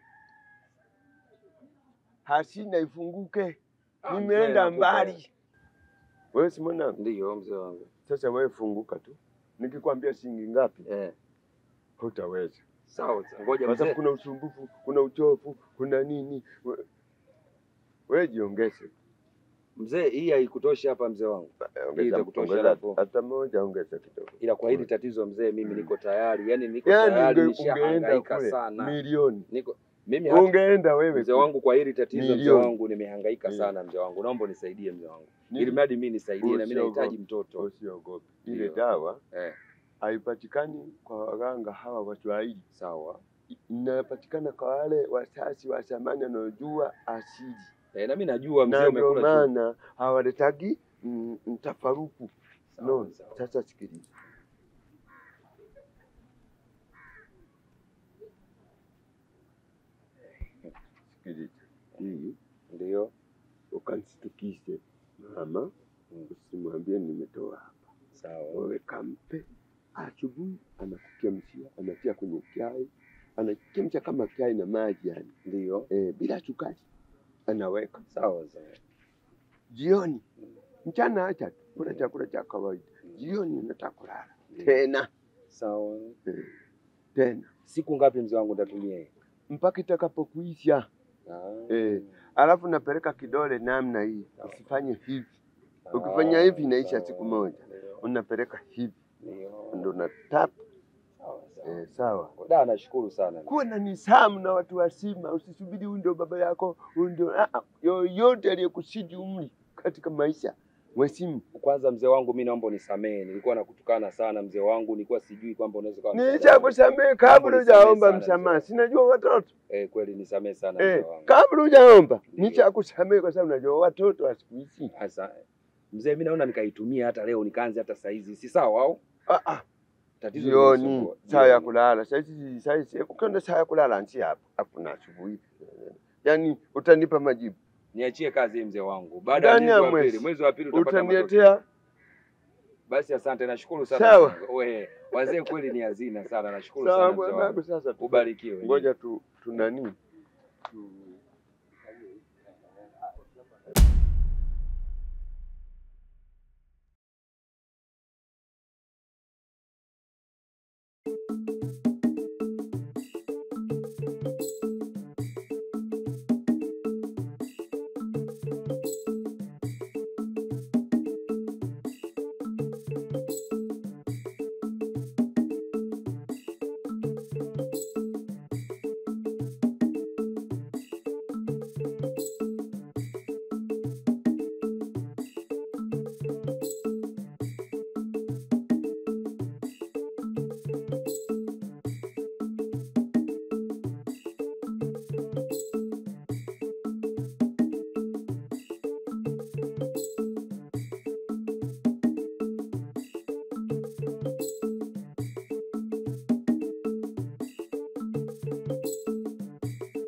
Hasina ifunguke, Ah, mzee, nimeenda nakupa. mbali. Wewe si mwanangu, Ndiyo mzee wangu. sasa wewe funguka tu. Nikikwambia shilingi ngapi, Eh, hutaweza, sawa, ngoja kwa sababu mzee. kuna usumbufu, kuna uchovu, kuna nini. We- Wewe jiongeze. Mzee, hii haikutoshi hapa mzee wangu, hii Ongeza itakutosha ongeza hapo. hata moja, ongeza kidogo. Ila kwa hili tatizo mzee, mimi niko tayari, yani niko Yaani tayari, unge- ungeenda nishahangaika kule sana. milioni, Niko mimi hata ungeenda wewe mzee kule. wangu, kwa hili tatizo mzee Milioni. wangu, nimehangaika Mm. sana mzee wangu, naomba unisaidie mzee wangu, Ni- ili mradi mimi nisaidie, na mimi Usiogope. nahitaji mtoto. Usiogope, ile Ndio. dawa Eh, haipatikani kwa waganga hawa Waswahili, sawa. inapatikana kwa wale wasasi wa zamani wanaojua asili, Eh, na mimi najua mzee na ndio umekula chumvi. maana hawaletagi mm, mtafaruku. Sawa, No, sawa. sasa sikiliza, sikiliza hii Ndio. ukansitukishe mama, usimwambie nimetoa hapa. Sawa. Wewe kampe asubuhi, anakuchemshia, anatia kwenye chai, anachemsha kama chai na maji yani, Ndio. eh, bila sukari, anaweka Sawa sawa. jioni. Mchana acha tu kula chakula cha kawaida, jioni unataka kulala tena Sawa. eh, tena Siku ngapi mzee wangu nitatumia hii? mpaka itakapokuisha. Ah. Eh, alafu napeleka kidole namna hii, usifanye hivi. Ah, Ukifanya hivi inaisha sawa. siku moja, Ndio. unapeleka hivi, Ndio. ndo na tap. Sawa sawa. Eh, sawa. Da, nashukuru sana. Kuwa na nisamu na watu wazima, usisubiri huyu ndio baba yako, huyu ndio ah, ah, yoyote aliyekusidi umri katika maisha mwesimu. Kwanza mzee wangu, mi naomba unisamehe, nilikuwa nakutukana sana mzee wangu, nilikuwa sijui kwamba unaweza kuwa msaada wangu. Nishakusamehe kabla Nisamehe hujaomba sana, msamaha, mzee. sinajua watoto Eh, kweli nisamehe sana eh, mzee wangu. kabla hujaomba Ndio. nishakusamehe kwa sababu najua watoto wa siku hizi Sasa mzee, mi naona nikaitumia hata leo nikaanze hata saa hizi, si sawa au? ah, ah. Tatizo jioni limenisumbua. saa ya Jioni. kulala saizi saizi ukienda saa ya kulala nchi hapa hakuna asubuhi yaani utanipa majibu Niachie kazi hii mzee wangu. Baada ya Ndani ya mwezi wa mwezi. pili, mwezi wa pili utapata matokeo. utaniletea Basi asante, nashukuru sana. Sawa. mzee wangu. Wewe wazee kweli ni hazina sana, nashukuru sawa sana mzee bwana wangu. sasa tu- Ubarikiwe. ngoja tu tunani tu